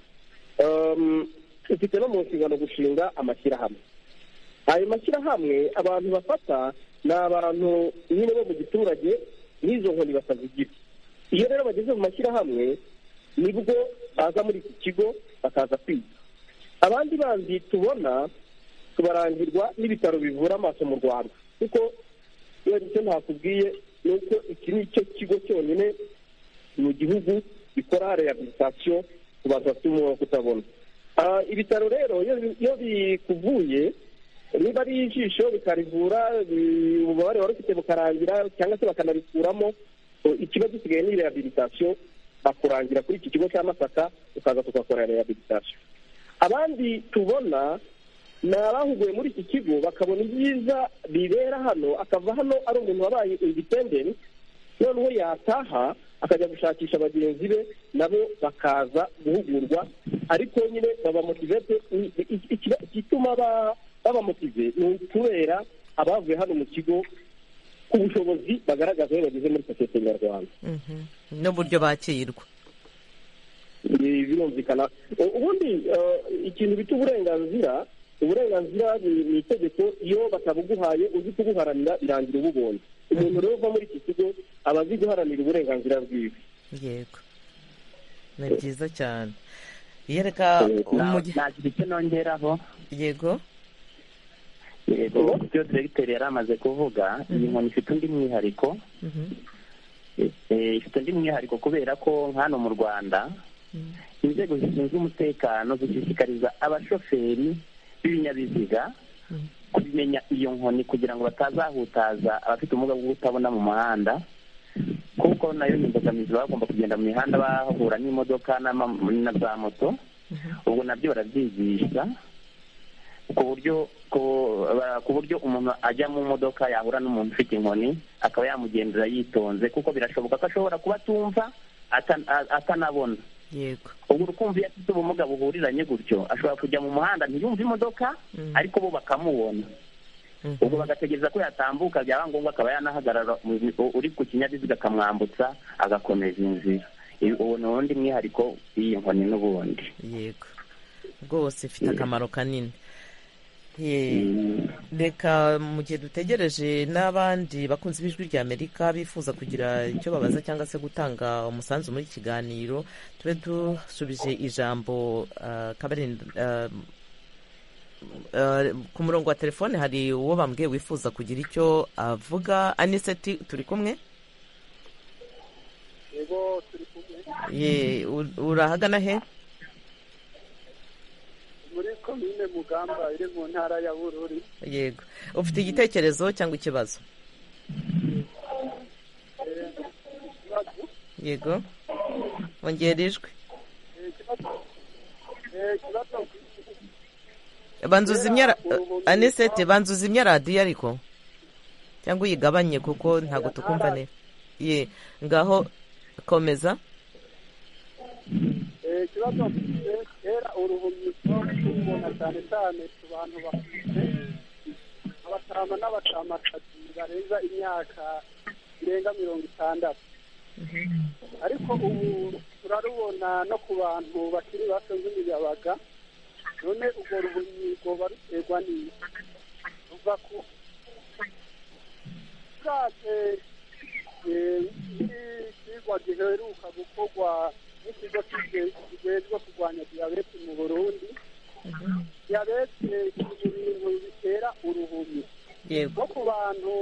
em, ufite no mu nshingano gushinga amashyirahamwe ayo mashyirahamwe abantu bafata ni abantu nyine bo mu giturage n'izo nkoni batazigira iyo rero bageze mu mashyirahamwe nibwo baza muri iki kigo bakaza kwiga abandi bandi tubona tubarangirwa n'ibitaro bivura amaso mu rwanda kuko wenda icyo ntakubwiye ni uko iki ni cyo kigo cyonyine mu gihugu gikora rehabilitation ku bantu bafite umwuka kutabona Ah, ibitaro rero iyo bi- iyo bikuvuye niba ari ijisho bikarivura bi- ububabare wari ufite bukarangira cyangwa se bakanabikuramo so, ikiba gisigaye ni rehabilitation bakurangira kuri iki kigo cya masaka ukaza tugakora rehabilitation abandi tubona ni abahuguwe muri iki kigo bakabona ibyiza bibera hano akava hano ari umuntu wabaye independent noneho yataha akajya gushakisha bagenzi be nabo bakaza guhugurwa ariko nyine babamotivete i- i- ikiba- igituma ba- babamotive ni ukubera abavuye hano mu kigo ku bushobozi bagaragaza iyo bageze muri sosiyete nyarwanda n'uburyo bakirwa Ibi birumvikana U- ubundi eh, ikintu bita uburenganzira uburenganzira ni ni itegeko iyo batabuguhaye uzi kubuharanira birangira ububonye umuntu rero uva muri iki kigo aba azi guharanira uburenganzira bwiwe yego ni byiza cyane yereka umugi- nagira icyo nongeraho yego yego ku byo diregiteri yari amaze kuvuga iyi nkoni ifite undi mwihariko eh, ifite undi mwihariko kubera ko hano mu rwanda inzego zishinzwe umutekano zishishikariza abashoferi b'ibinyabiziga kubimenya iyo nkoni kugira ngo batazahutaza abafite ubumuga bwo kutabona mu muhanda kuko nayo ni imbogamizi baba bagomba kugenda mu mihanda bahura n'imodoka n'ama- na za moto ubwo nabyo barabyigisha ku buryo ku- ba- ku buryo umuntu ajya mu modoka yahura n'umuntu ufite inkoni akaba yamugendera yitonze kuko birashoboka ko ashobora kuba atumva ata- a- atanabona yego ubwo urukumva iyo afite ubumuga buhuriranye gutyo ashobora kujya mu muhanda ntiyumve imodoka ariko bo bakamubona ubwo bagategereza ko yatambuka byaba ngombwa akaba yanahagarara mu- u- uri ku kinyabiziga akamwambutsa agakomeza inzira I- uwo ni uwundi mwihariko w'iyi nkoni n'ubundi yego rwose ifite akamaro kanini reka mu gihe dutegereje n'abandi bakunze ijwi rya amerika bifuza kugira icyo babaza cyangwa se gutanga umusanzu muri iki kiganiro tube dusubije ijambo ah, Kabarindi, ah, ah, ku murongo wa telefone hari uwo bambwiye wifuza kugira icyo avuga aniseti turi kumwe yego turi kumwe Ye, u- urahagana he muri komine mugamba iri mu ntara ya bururi yego ufite igitekerezo cyangwa ikibazo ikibazo yego wongera ijwi eh, ikibazo eh, ikibazo banzuzimya anisete banzuzimya radiyo ariko cyangwa uyigabanye kuko ntabwo tukumva neza ye ngaho komeza eh, ikibazo mfite kera uruhumyizo tubona cyane cyane ku bantu bakuze abatama n'abacamakati barenza imyaka irenga mirongo itandatu ariko ubu turarubona no ku bantu bakiri bato nk'imiyabaga none urwo ruhumyigo baruterwa n'iki ruva ku bwaje ikigwa giheruka gukorwa n'ikigo cy'igihe- kijejwe kurwanya diyabete mu burundi diyabete ni ibintu bitera uruhumyi yego no ku bantu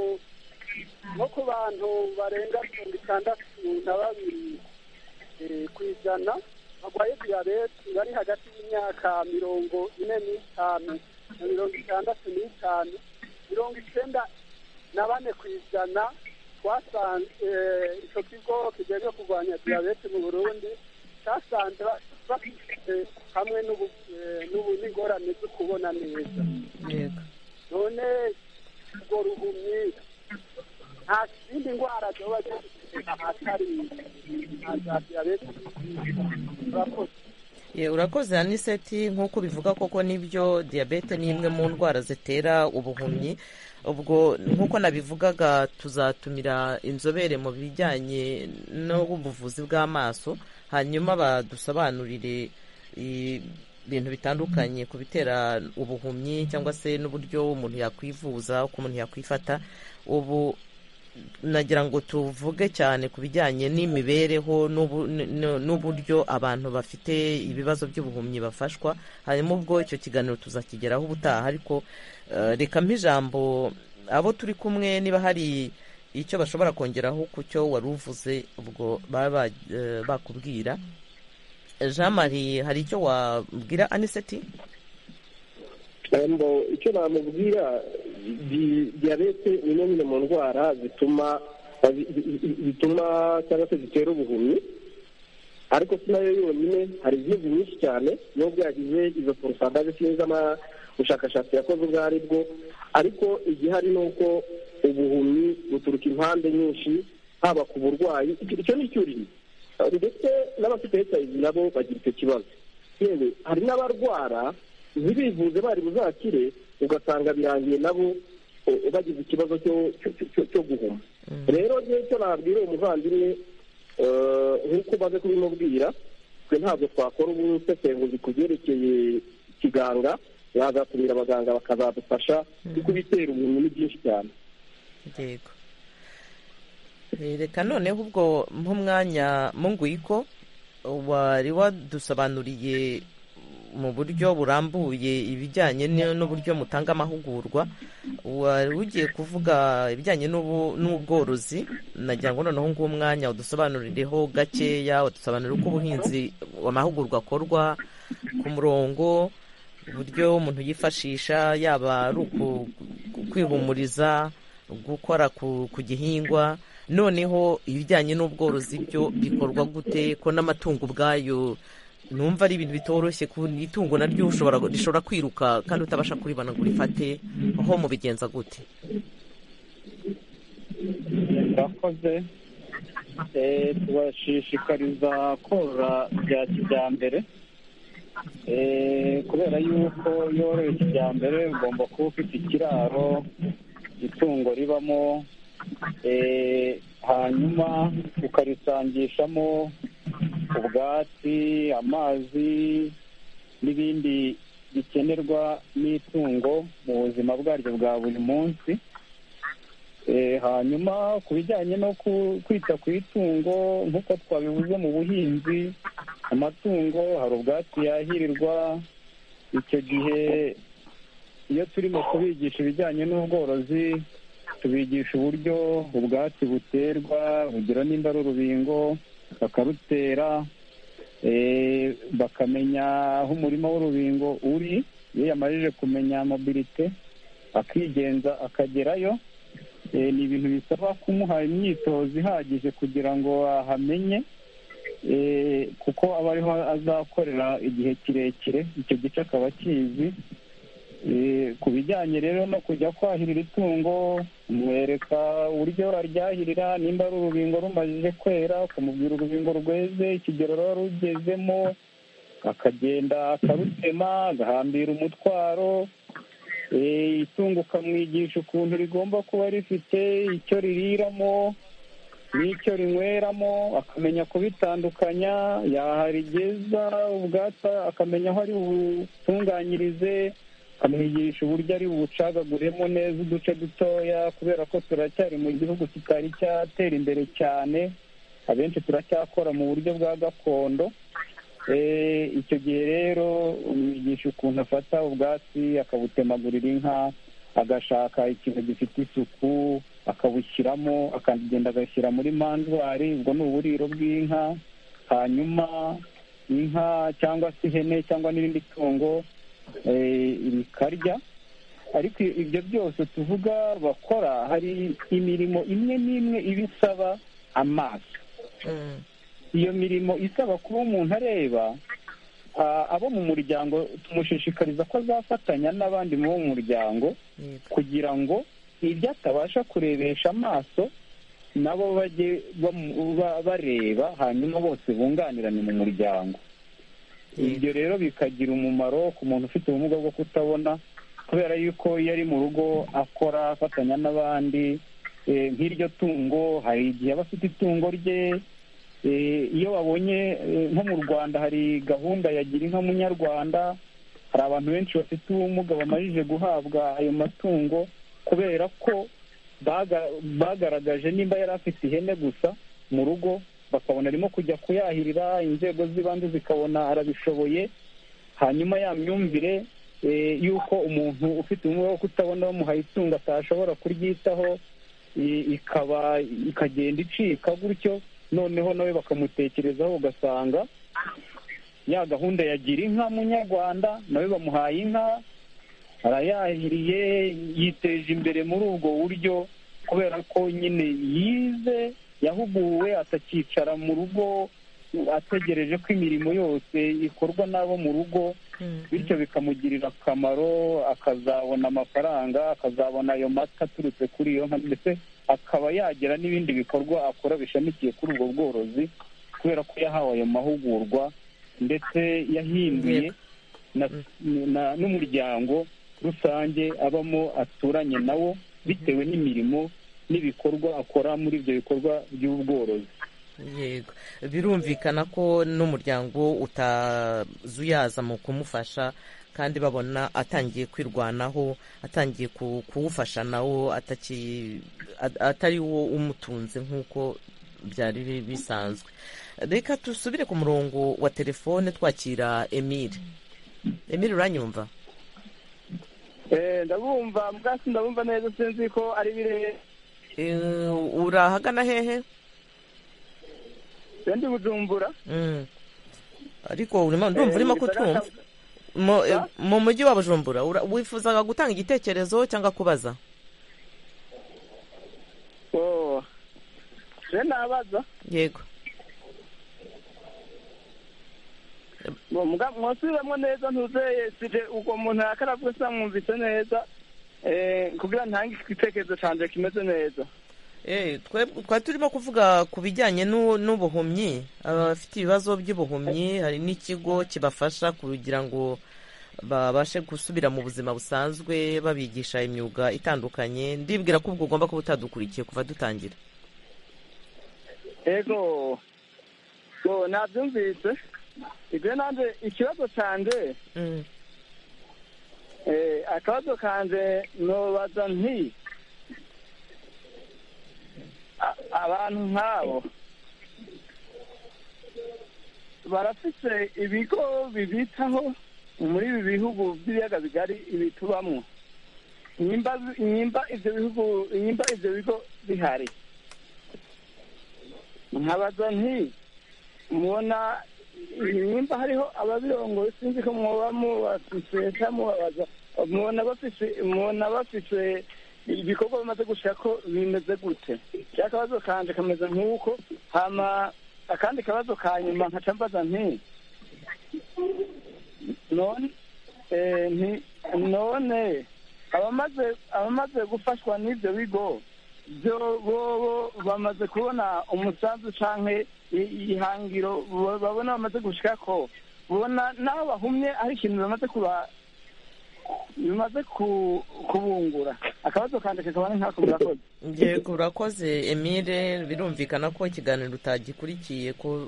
no ku bantu barenga mirongo itandatu na babiri eh, ku ijana barwaye diyabete bari hagati y'imyaka mirongo ine n'itanu na mirongo itandatu n'itanu mirongo icyenda na bane ku ijana twasanze eh, icyo kigo kijejwe kurwanya diyabete mu burundi cyasanze ba- bafite hamwe n'ubu- eh, n'ubu- n'ingorane zo kubona neza yego none urwo ruhumyi nta zindi ndwara zoba zifite ahatari nta za diyabete urakoze Ye, urakoze aniseti nk'uko bivuga koko nibyo diyabete ni imwe mu ndwara zitera ubuhumyi ubwo nk'uko nabivugaga tuzatumira inzobere mu bijyanye n'ubuvuzi bw'amaso hanyuma badusobanurire i- ibintu bitandukanye ku bitera ubuhumyi cyangwa se n'uburyo umuntu yakwivuza uko umuntu yakwifata ubu nagira ngo tuvuge cyane ku bijyanye n'imibereho n'ubu- n- n'uburyo abantu bafite ibibazo by'ubuhumyi bafashwa hanyuma ubwo icyo kiganiro tuzakigeraho ubutaha ariko eh, reka mpa ijambo abo turi kumwe niba hari icyo bashobora kongeraho ku cyo wari uvuze ubwo baba eh, bakubwira jean marie hari icyo wabwira aniseti ngo icyo namubwira di- diyabete ni imwe nyine mu ndwara zituma zi- zi- zituma cyangwa se zitera ubuhumyi ariko si nayo yonyine hari izindi nyinshi cyane nubwo yagize izo porosandaje sinzi ama- ubushakashatsi yakoze ubwo ari bwo ariko igihari ni uko ubuhumyi buturuka impande nyinshi haba ku burwayi icyo icyo ni icyuririzi ndetse n'abafite hiv nabo bagira icyo kibazo yewe hari n'abarwara ntibivuze bari buzakire ugasanga birangiye nabo eh, bagize ikibazo cyo- cyo- cyo- cyo guhuma rero ngewe icyo nabwira uwo muvandimwe eh, nk'uko umaze kubimubwira twe ntabwo twakora ubusesenguzi ku byerekeye ikiganga bazatumira abaganga bakazadufasha kuko ibitera umuntu ni byinshi cyane yego Eh, reka noneho ubwo nk'umwanya mungwiko wari wadusobanuriye mu buryo burambuye ibijyanye n- n'uburyo mutanga amahugurwa wari ugiye kuvuga ibijyanye n'ubu- n'ubworozi nagira ngo noneho nguwo umwanya udusobanurireho gakeya udusobanurire uko ubuhinzi amahugurwa akorwa ku murongo uburyo umuntu yifashisha yaba ari uku- ku- kwihumuriza gukora ku, ku gihingwa noneho ibijyanye n'ubworozi byo bikorwa gute ko n'amatungo ubwayo numva ari ibintu bitoroshye ku itungo naryo ushobora rishobora kwiruka kandi utabasha kuribona ngo urifate aho mubigenza gute murakoze Eh, tubashishikariza korora bya kijyambere Eh, kubera yuko iyo woroye kijyambere ugomba kuba ufite ikiraro itungo ribamo Eh, hanyuma ukarisangishamo ubwatsi amazi n'ibindi bikenerwa n'itungo mu buzima bwaryo bwa buri munsi hanyuma ku bijyanye no kwita ku itungo nk'uko twabivuze mu buhinzi amatungo hari ubwatsi yahirirwa icyo gihe iyo turimo kubigisha ibijyanye n'ubworozi tubigisha uburyo ubwatsi buterwa urugero nimba ari urubingo bakarutera bakamenya aho umurima w'urubingo uri iyo yamajije kumenya mobilite akigenza akagerayo ni ibintu bisaba kumuha imyitozo ihagije kugira ngo ahamenye kuko aba ariho azakorera igihe kirekire icyo gice akaba akizi ku bijyanye rero no kujya kwahirira itungo mwereka uburyo aryahirira nimba ari urubingo rumajije kwera ukamubwira urubingo rweze ikigero ruba rugezemo akagenda akarutema agahambira umutwaro itungo ukamwigisha ukuntu rigomba kuba rifite icyo ririramo n'icyo rinyweramo akamenya kubitandukanya yaharigeza ubwatsi akamenya aho ari butunganyirize amwigisha uburyo ari bucagaguremo neza uduce dutoya kubera ko turacyari mu gihugu kitari cyatera imbere cyane abenshi turacyakora mu buryo bwa gakondo icyo gihe rero umwigisha ukuntu afata ubwatsi akabutemagurira inka agashaka ikintu gifite isuku akabushyiramo akagenda agashyira muri manjwari ubwo ni uburiro bw'inka hanyuma inka cyangwa se ihene cyangwa n'irindi tungo rikarya ariko ibyo byose tuvuga bakora hari imirimo imwe n'imwe iba isaba amaso iyo mirimo isaba kuba umuntu areba abo mu muryango tumushishikariza ko azafatanya n'abandi bo mu muryango kugira ngo ibyo atabasha kurebesha amaso nabo bajye bareba hanyuma bose bunganirane mu muryango ibyo rero bikagira umumaro ku muntu ufite ubumuga bwo kutabona kubera yuko iyo ari mu rugo akora afatanya n'abandi nk'iryo tungo hari igihe aba afite itungo rye iyo babonye nko mu rwanda hari gahunda ya gira inka munyarwanda hari abantu benshi bafite ubumuga bamajije guhabwa ayo matungo kubera ko bagaragaje nimba yari afite ihene gusa mu rugo bakabona arimo kujya kuyahirira inzego z'ibanze zikabona arabishoboye hanyuma ya myumvire y'uko umuntu ufite ubumuga bwo kutabona bamuhaye itungo atashobora kuryitaho ikaba ikagenda icika gutyo noneho nawe bakamutekerezaho ugasanga ya gahunda yagira inka munyarwanda nawe bamuhaye inka arayahiriye yiteje imbere muri ubwo buryo kubera ko nyine yize yahuguwe atakicara mu rugo ategereje ko imirimo yose ikorwa n'abo mu rugo bityo bikamugirira akamaro akazabona amafaranga akazabona ayo mata aturutse kuri iyo nka ndetse akaba yagira n'ibindi bikorwa akora bishamikiye kuri ubwo bworozi kubera ko yahawe ayo mahugurwa ndetse yahinduye n'umuryango rusange abamo aturanye nawo bitewe n'imirimo n'ibikorwa akora muri ibyo bikorwa by'ubworozi yego birumvikana ko n'umuryango utazuyaza mu kumufasha kandi babona atangiye kwirwanaho atangiye kuwufasha nawo atari wo umutunze nk'uko byari bisanzwe reka dusubire ku murongo wa telefone twakira emile emile uranyumva ndabumva ubwatsi ndabumva neza sinzi ko ari birebire urahagana hehe ndi bujumbura ariko ndumva urimo kutumva mu mujyi wa bujumbura wifuzaga gutanga igitekerezo cyangwa kubaza je nabaza yego mwasubiramo neza ntuzeye sije ubwo muntu yakaravuga sinamwumvise neza kugira ntange igitekerezo cyanjye kimeze neza twari turimo kuvuga ku bijyanye n'ubuhumyi abafite ibibazo by'ubuhumyi hari n'ikigo kibafasha kugira ngo babashe gusubira mu buzima busanzwe babigisha imyuga itandukanye ndibwira ko ubwo ugomba kuba utadukurikiye kuva dutangira yego nabyumvise ibyo nanjye ikibazo cyanjye akabazo kanjye ntubaza nti a- abantu nk'abo barafise ibigo bibitaho muri ibi bihugu by'ibiyaga bigari ibitubamo inyimba inyimba ibyo bihugu inyimba ibyo bigo bihari nkabaza nti mubona inyimba hariho ababirongoye sinzi ko mwoba mubafise mubabaza mubona bafise mubona bafise ibikorwa bamaze gushira ko bimeze gute cya kabazo kanje kameze nk'uko hama akandi kabazo ka nyuma nkaca mbaza nti none eh, nti- none abamaze abamaze gufashwa n'ibyo bigo byo bobo bamaze kubona umusanzu canke i- ihangiro bo- babona bamaze gushikako bona naho bahumye ari ikintu bamaze kuba bimaze ku- kubungura akabazo kanje kakaba ari nkako murakoze yego urakoze emile birumvikana ko ikiganiro utagikurikiye ko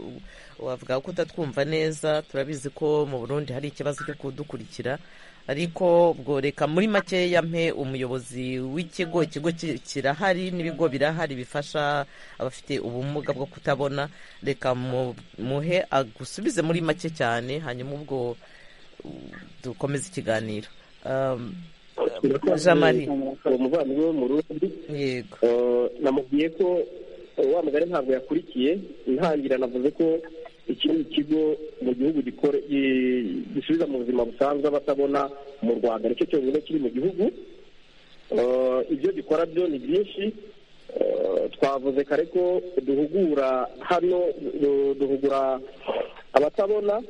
wavuga ko utatwumva neza turabizi ko mu burundi hari ikibazo cyo kudukurikira ariko ubwo reka muri makeya mpe umuyobozi w'ikigo ikigo ki- kirahari n'ibigo birahari bifasha abafite ubumuga bwo kutabona reka mu- muhe agusubize muri make cyane hanyuma ubwo uh, dukomeze ikiganiro Um, Jamari. uwo muvandimwe wo mu rundi yego namubwiye ko eh, wa mugari ntabwo yakurikiye ntangira navuze ko iki ni ikigo mu gihugu gikore- gi- gisubiza mu buzima busanzwe abatabona mu rwanda nicyo cyonyine kiri mu gihugu Eh, ibyo gikora byo ni byinshi Eh, twavuze kare ko duhugura hano du- duhugura abatabona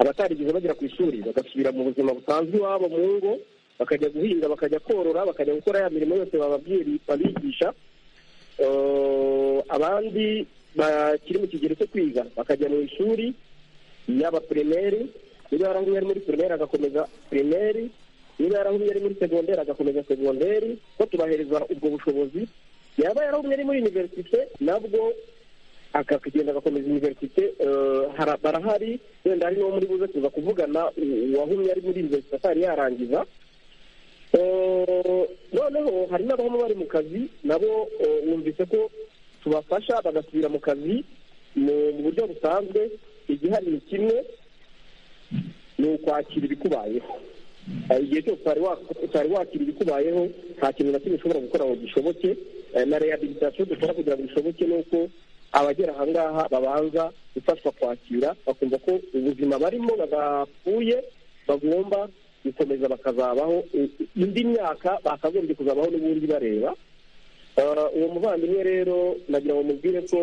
abatarigeze bagera ku ishuri bagasubira mu buzima busanzwe iwabo mu ngo bakajya guhinga bakajya korora bakajya gukora ya mirimo yose bababwira babigisha Eh, abandi bakiri mu kigero cyo kwiga bakajya mu ishuri yaba pirimeri niba yaranguye ari muri pirimeri agakomeza pirimeri niba yaranguye ari muri segonderi agakomeza segonderi ko tubahereza ubwo bushobozi yaba yaranguye ari muri iniverisite nabwo akakagenda agakomeza iniverisite eh, hara- barahari wenda hari n'uwo muri buze kuza kuvugana u- uwahumye ari muri iniverisite atari yarangiza Eh, noneho hari n'abahoma bari mu kazi nabo eh, wumvise ko tubafasha bagasubira mu kazi mu mu buryo busanzwe igihari ni kimwe ni ukwakira ibikubayeho Eh, igihe cyose utari wa- utari wakira ibikubayeho nta kintu na kimwe ushobora gukora ngo gishoboke Eh, na rehabilitation dukora kugira ngo bishoboke ni uko abagera ahangaha babanza gufashwa kwakira bakumva ko ubuzima barimo badapfuye bagomba gukomeza bakazabaho i- i- indi myaka bakagombye kuzabaho n'ubundi bareba Eh, uwo muvandimwe rero nagira ngo mubwire ko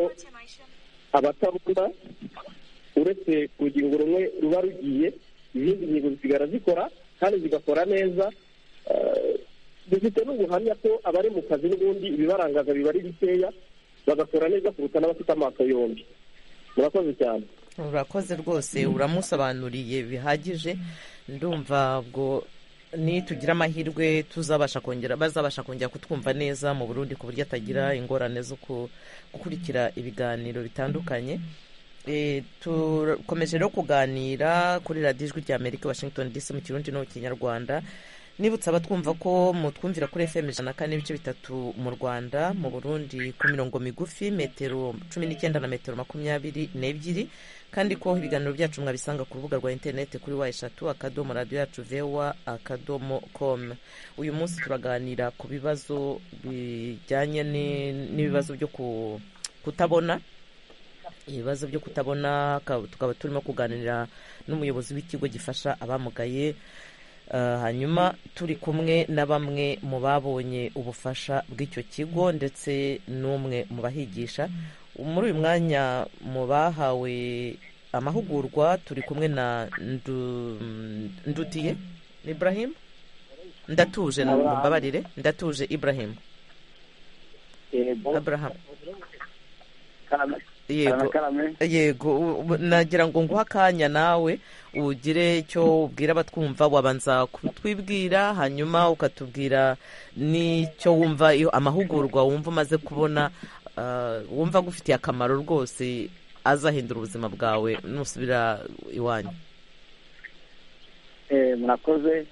abatabona uretse ku rugingo rumwe ruba rugiye izindi ngingo zisigara zikora kandi zigakora neza Eh, dufite n'ubuhamya ko abari mu kazi n'ubundi ibibarangaza biba ari bikeya bagakora neza kuruta n'abafite amaso yombi murakoze cyane urakoze rwose uramusobanuriye bihagije ndumva ubwo nitugira amahirwe tuzabasha kongera bazabasha kongera kutwumva neza mu burundi ku buryo atagira ingorane zo ku- gukurikira ibiganiro bitandukanye Eh, turakomeje rero kuganira kuri radiyo ijwi rya amerika washington dc mu kirundi no mu kinyarwanda nibutsa abatwumva ko mutwumvira kuri fm ijana na kane ibice bitatu mu rwanda mu burundi ku mirongo migufi metero cumi n'icyenda na metero makumyabiri n'ebyiri kandi ko ibiganiro byacu mwabisanga ku rubuga rwa interineti kuri wa eshatu akadomo radiyo yacu vewa akadomo komu uyu munsi turaganira ku bibazo bijyanye ni- n'ibibazo byo ku- kutabona ibibazo byo kutabona ka- tukaba turimo kuganira n'umuyobozi w'ikigo gifasha abamugaye Eh, hanyuma turi kumwe na bamwe mu babonye ubufasha bw'icyo kigo ndetse n'umwe mu bahigisha muri uyu mwanya mu bahawe amahugurwa turi kumwe na Ndu- ndutiye ibrahim ndatuje mbabarire ndatuje ibrahim yego abraham karame yego karame yego ubu- nagira ngo nguhe akanya nawe ugire icyo ubwira abatwumva wabanza kutwibwira hanyuma ukatubwira n'icyo wumva iyo amahugurwa wumva umaze kubona ah, wumva agufitiye akamaro rwose azahindura ubuzima bwawe nusubira iwanyu Eh, murakoze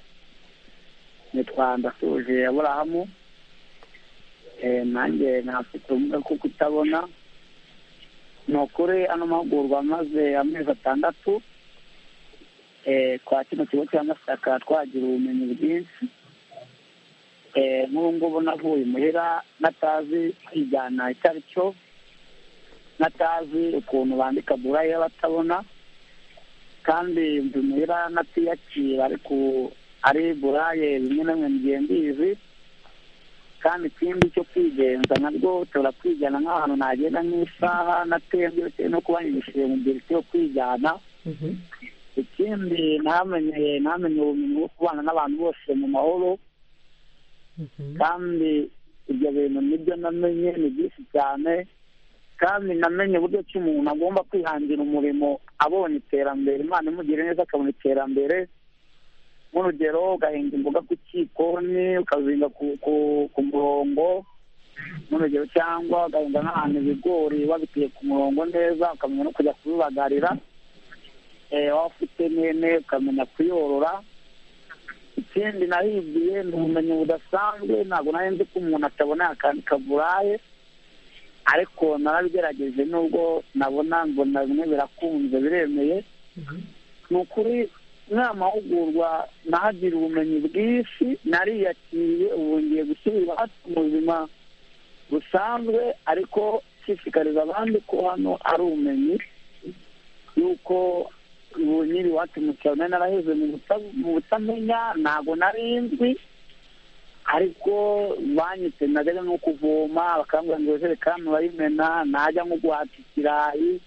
nitwa ndasuje aburahamu nanjye ntafite ubumuga bwo kutabona ni ukuri ano mahugurwa amaze amezi atandatu kwa kino kigo cya masaka twagira ubumenyi bwinshi nk'ubu ngubu navuye imuhira natazi kwigana icyo ari cyo natazi ukuntu bandika burayi y'abatabona kandi mbi muhira natiyakira ariko ari buraye bimwe na bimwe ngiye mbizi kandi ikindi cyo kwigenza nabwo ushobora kwigana nk'ahantu nagenda nk'isaha natembye bitewe no kuba nigishije mu gihe cyo kwigana ikindi ntamenye ntamenye ubumenyi bwo kubana n'abantu bose mu mahoro kandi ibyo bintu nibyo namenye ni byinshi cyane kandi namenye uburyo ki umuntu agomba kwihangira umurimo abonye iterambere imana imugire neza akabona iterambere nk'urugero ugahinga imboga ku kikoni ukazinga ku murongo nk'urugero cyangwa ugahinga n'ahantu ibigori wabiteye ku murongo neza ukamenya no kujya kubibagarira waba ufite nene ukamenya kuyorora ikindi nahigiye ni ubumenyi budasanzwe ntabwo nari nzi ko umuntu atabona akantu kaburaye ariko narabigerageje nubwo nabona mbona bimwe birakunze biremeye ni ukuri nta mahugurwa nahagira ubumenyi bwinshi nariyakiriye ubu ngiye gusubira hafi mu buzima busanzwe ariko nshishikariza abandi ko hano ari ubumenyi yuko ubu nyiri iwacu mu cyaro naraheze mu butamenya ntabwo nari nzi ariko banyitse najyaga nko kuvoma bakambwira ngo ijerekani urayimena najya nko guhata ikirayi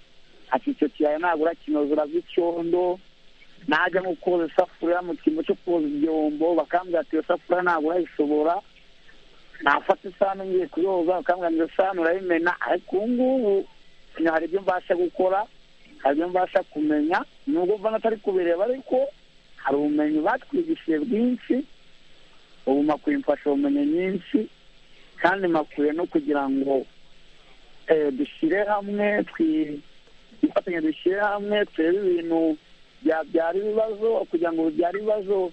ati icyo kirayi nagura kinozura by'icyondo najya nko koza isafuriya mu cyimbo cyo koza ibyombo bakambwira ati iyo safuriya ntabwo urayishobora nafata isahani ngiye kuyoza bakambwira ngo iyo sahani urayimena ariko ubu ngubu hari ibyo mbasha gukora hari ibyo mbasha kumenya nubwo mva atari kubireba ariko hari ubumenyi batwigishije bwinshi ubu makwiye imfashabumenyi nyinshi kandi makwiye no kugira ngo dushyire hamwe twifatanye dushyire hamwe turebe ibintu byabyara ibibazo kugira ngo bibyare ibibazo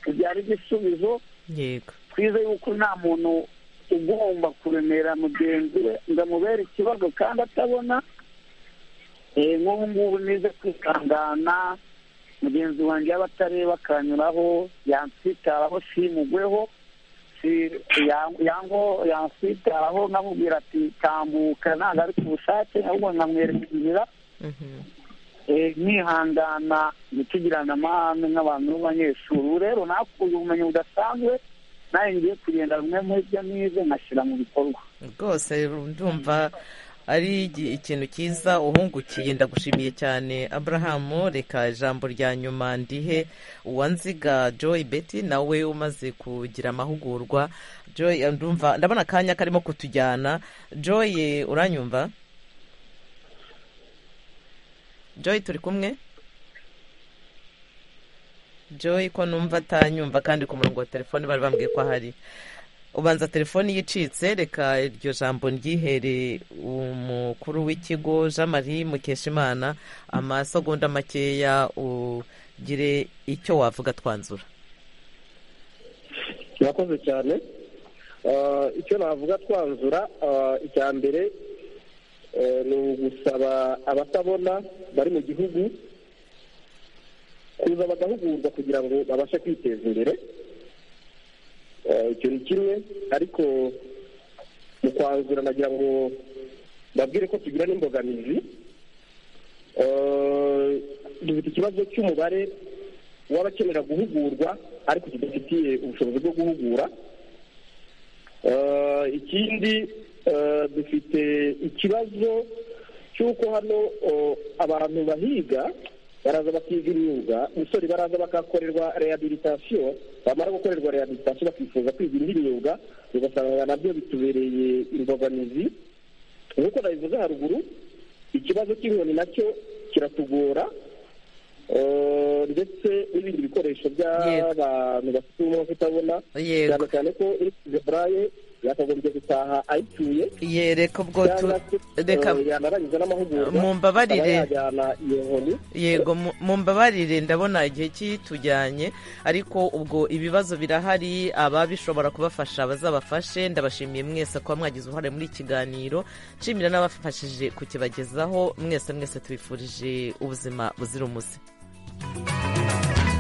bibyare igisubizo twize yuko nta muntu ugomba kuremera mugenzi we ngo amubere ikibazo kandi atabona nk'ubu ngubu nize kwikangana mugenzi wanjye yaba atareba akanyuraho yansitaraho simugweho yansitaraho nkamubwira ati tambuka ntabwo ari ku bushake ahubwo nkamwereka inzira nkihangana ntitugirane amahane nk'abantu b'abanyeshuri ubu rero nakuye ubumenyi budasanzwe nawe ngiye kugenda bimwe muri byo nize nkashyira mu bikorwa rwose ndumva ari ikintu cyiza uhungukiye ndagushimiye cyane aburahamu reka ijambo rya nyuma ndihe uwanziga joy betty nawe umaze kugira amahugurwa joy ndumva ndabona akanya karimo kutujyana joy uranyumva joy turi kumwe joy ko numva atanyumva kandi ku murongo wa telefoni bari bambwiye ko ahari ubanza telefoni yicitse reka iryo jambo ryihere umukuru w'ikigo jean marie mukeshimana amasegonda makeya ugire icyo wavuga twanzura murakoze cyane icyo navuga twanzura icya mbere ni ugusaba abatabona bari mu gihugu kuza bagahugurwa kugira ngo babashe kwiteza imbere icyo ni kimwe ariko mu kwanzura nagira ngo babwire ko tugira n'imbogamizi dufite ikibazo cy'umubare w'abakenera guhugurwa ariko tudafitiye ubushobozi bwo guhugura ikindi dufite ikibazo cy'uko hano abantu bahiga baraza bakiga imyuga umusore baraza bakakorerwa rehabilitasiyo bamara gukorerwa rehabilitasiyo bakifuza kwiga indi myuga ugasanga nabyo bitubereye imbogamizi nk'uko nabivuze haruguru ikibazo cy'inkoni nacyo kiratugora ndetse n'ibindi bikoresho by'abantu bafite ubumuga kutabona cyane cyane ko iri kujya buraye yakagombye gutaha ayituye yereka ubwo tu cyangwa se reka eh, yanarangiza n'amahugurwa Mumbabarire. akaba yajyana iyo nkoni yego mu- mumbabarire ndabona igihe kitujyanye ariko ubwo ibibazo birahari ababishobora kubafasha bazabafashe ndabashimiye mwese kuba mwagize uruhare muri ikiganiro nshimira n'abafashije kukibagezaho mwese mwese tubifurije ubuzima buzira umuze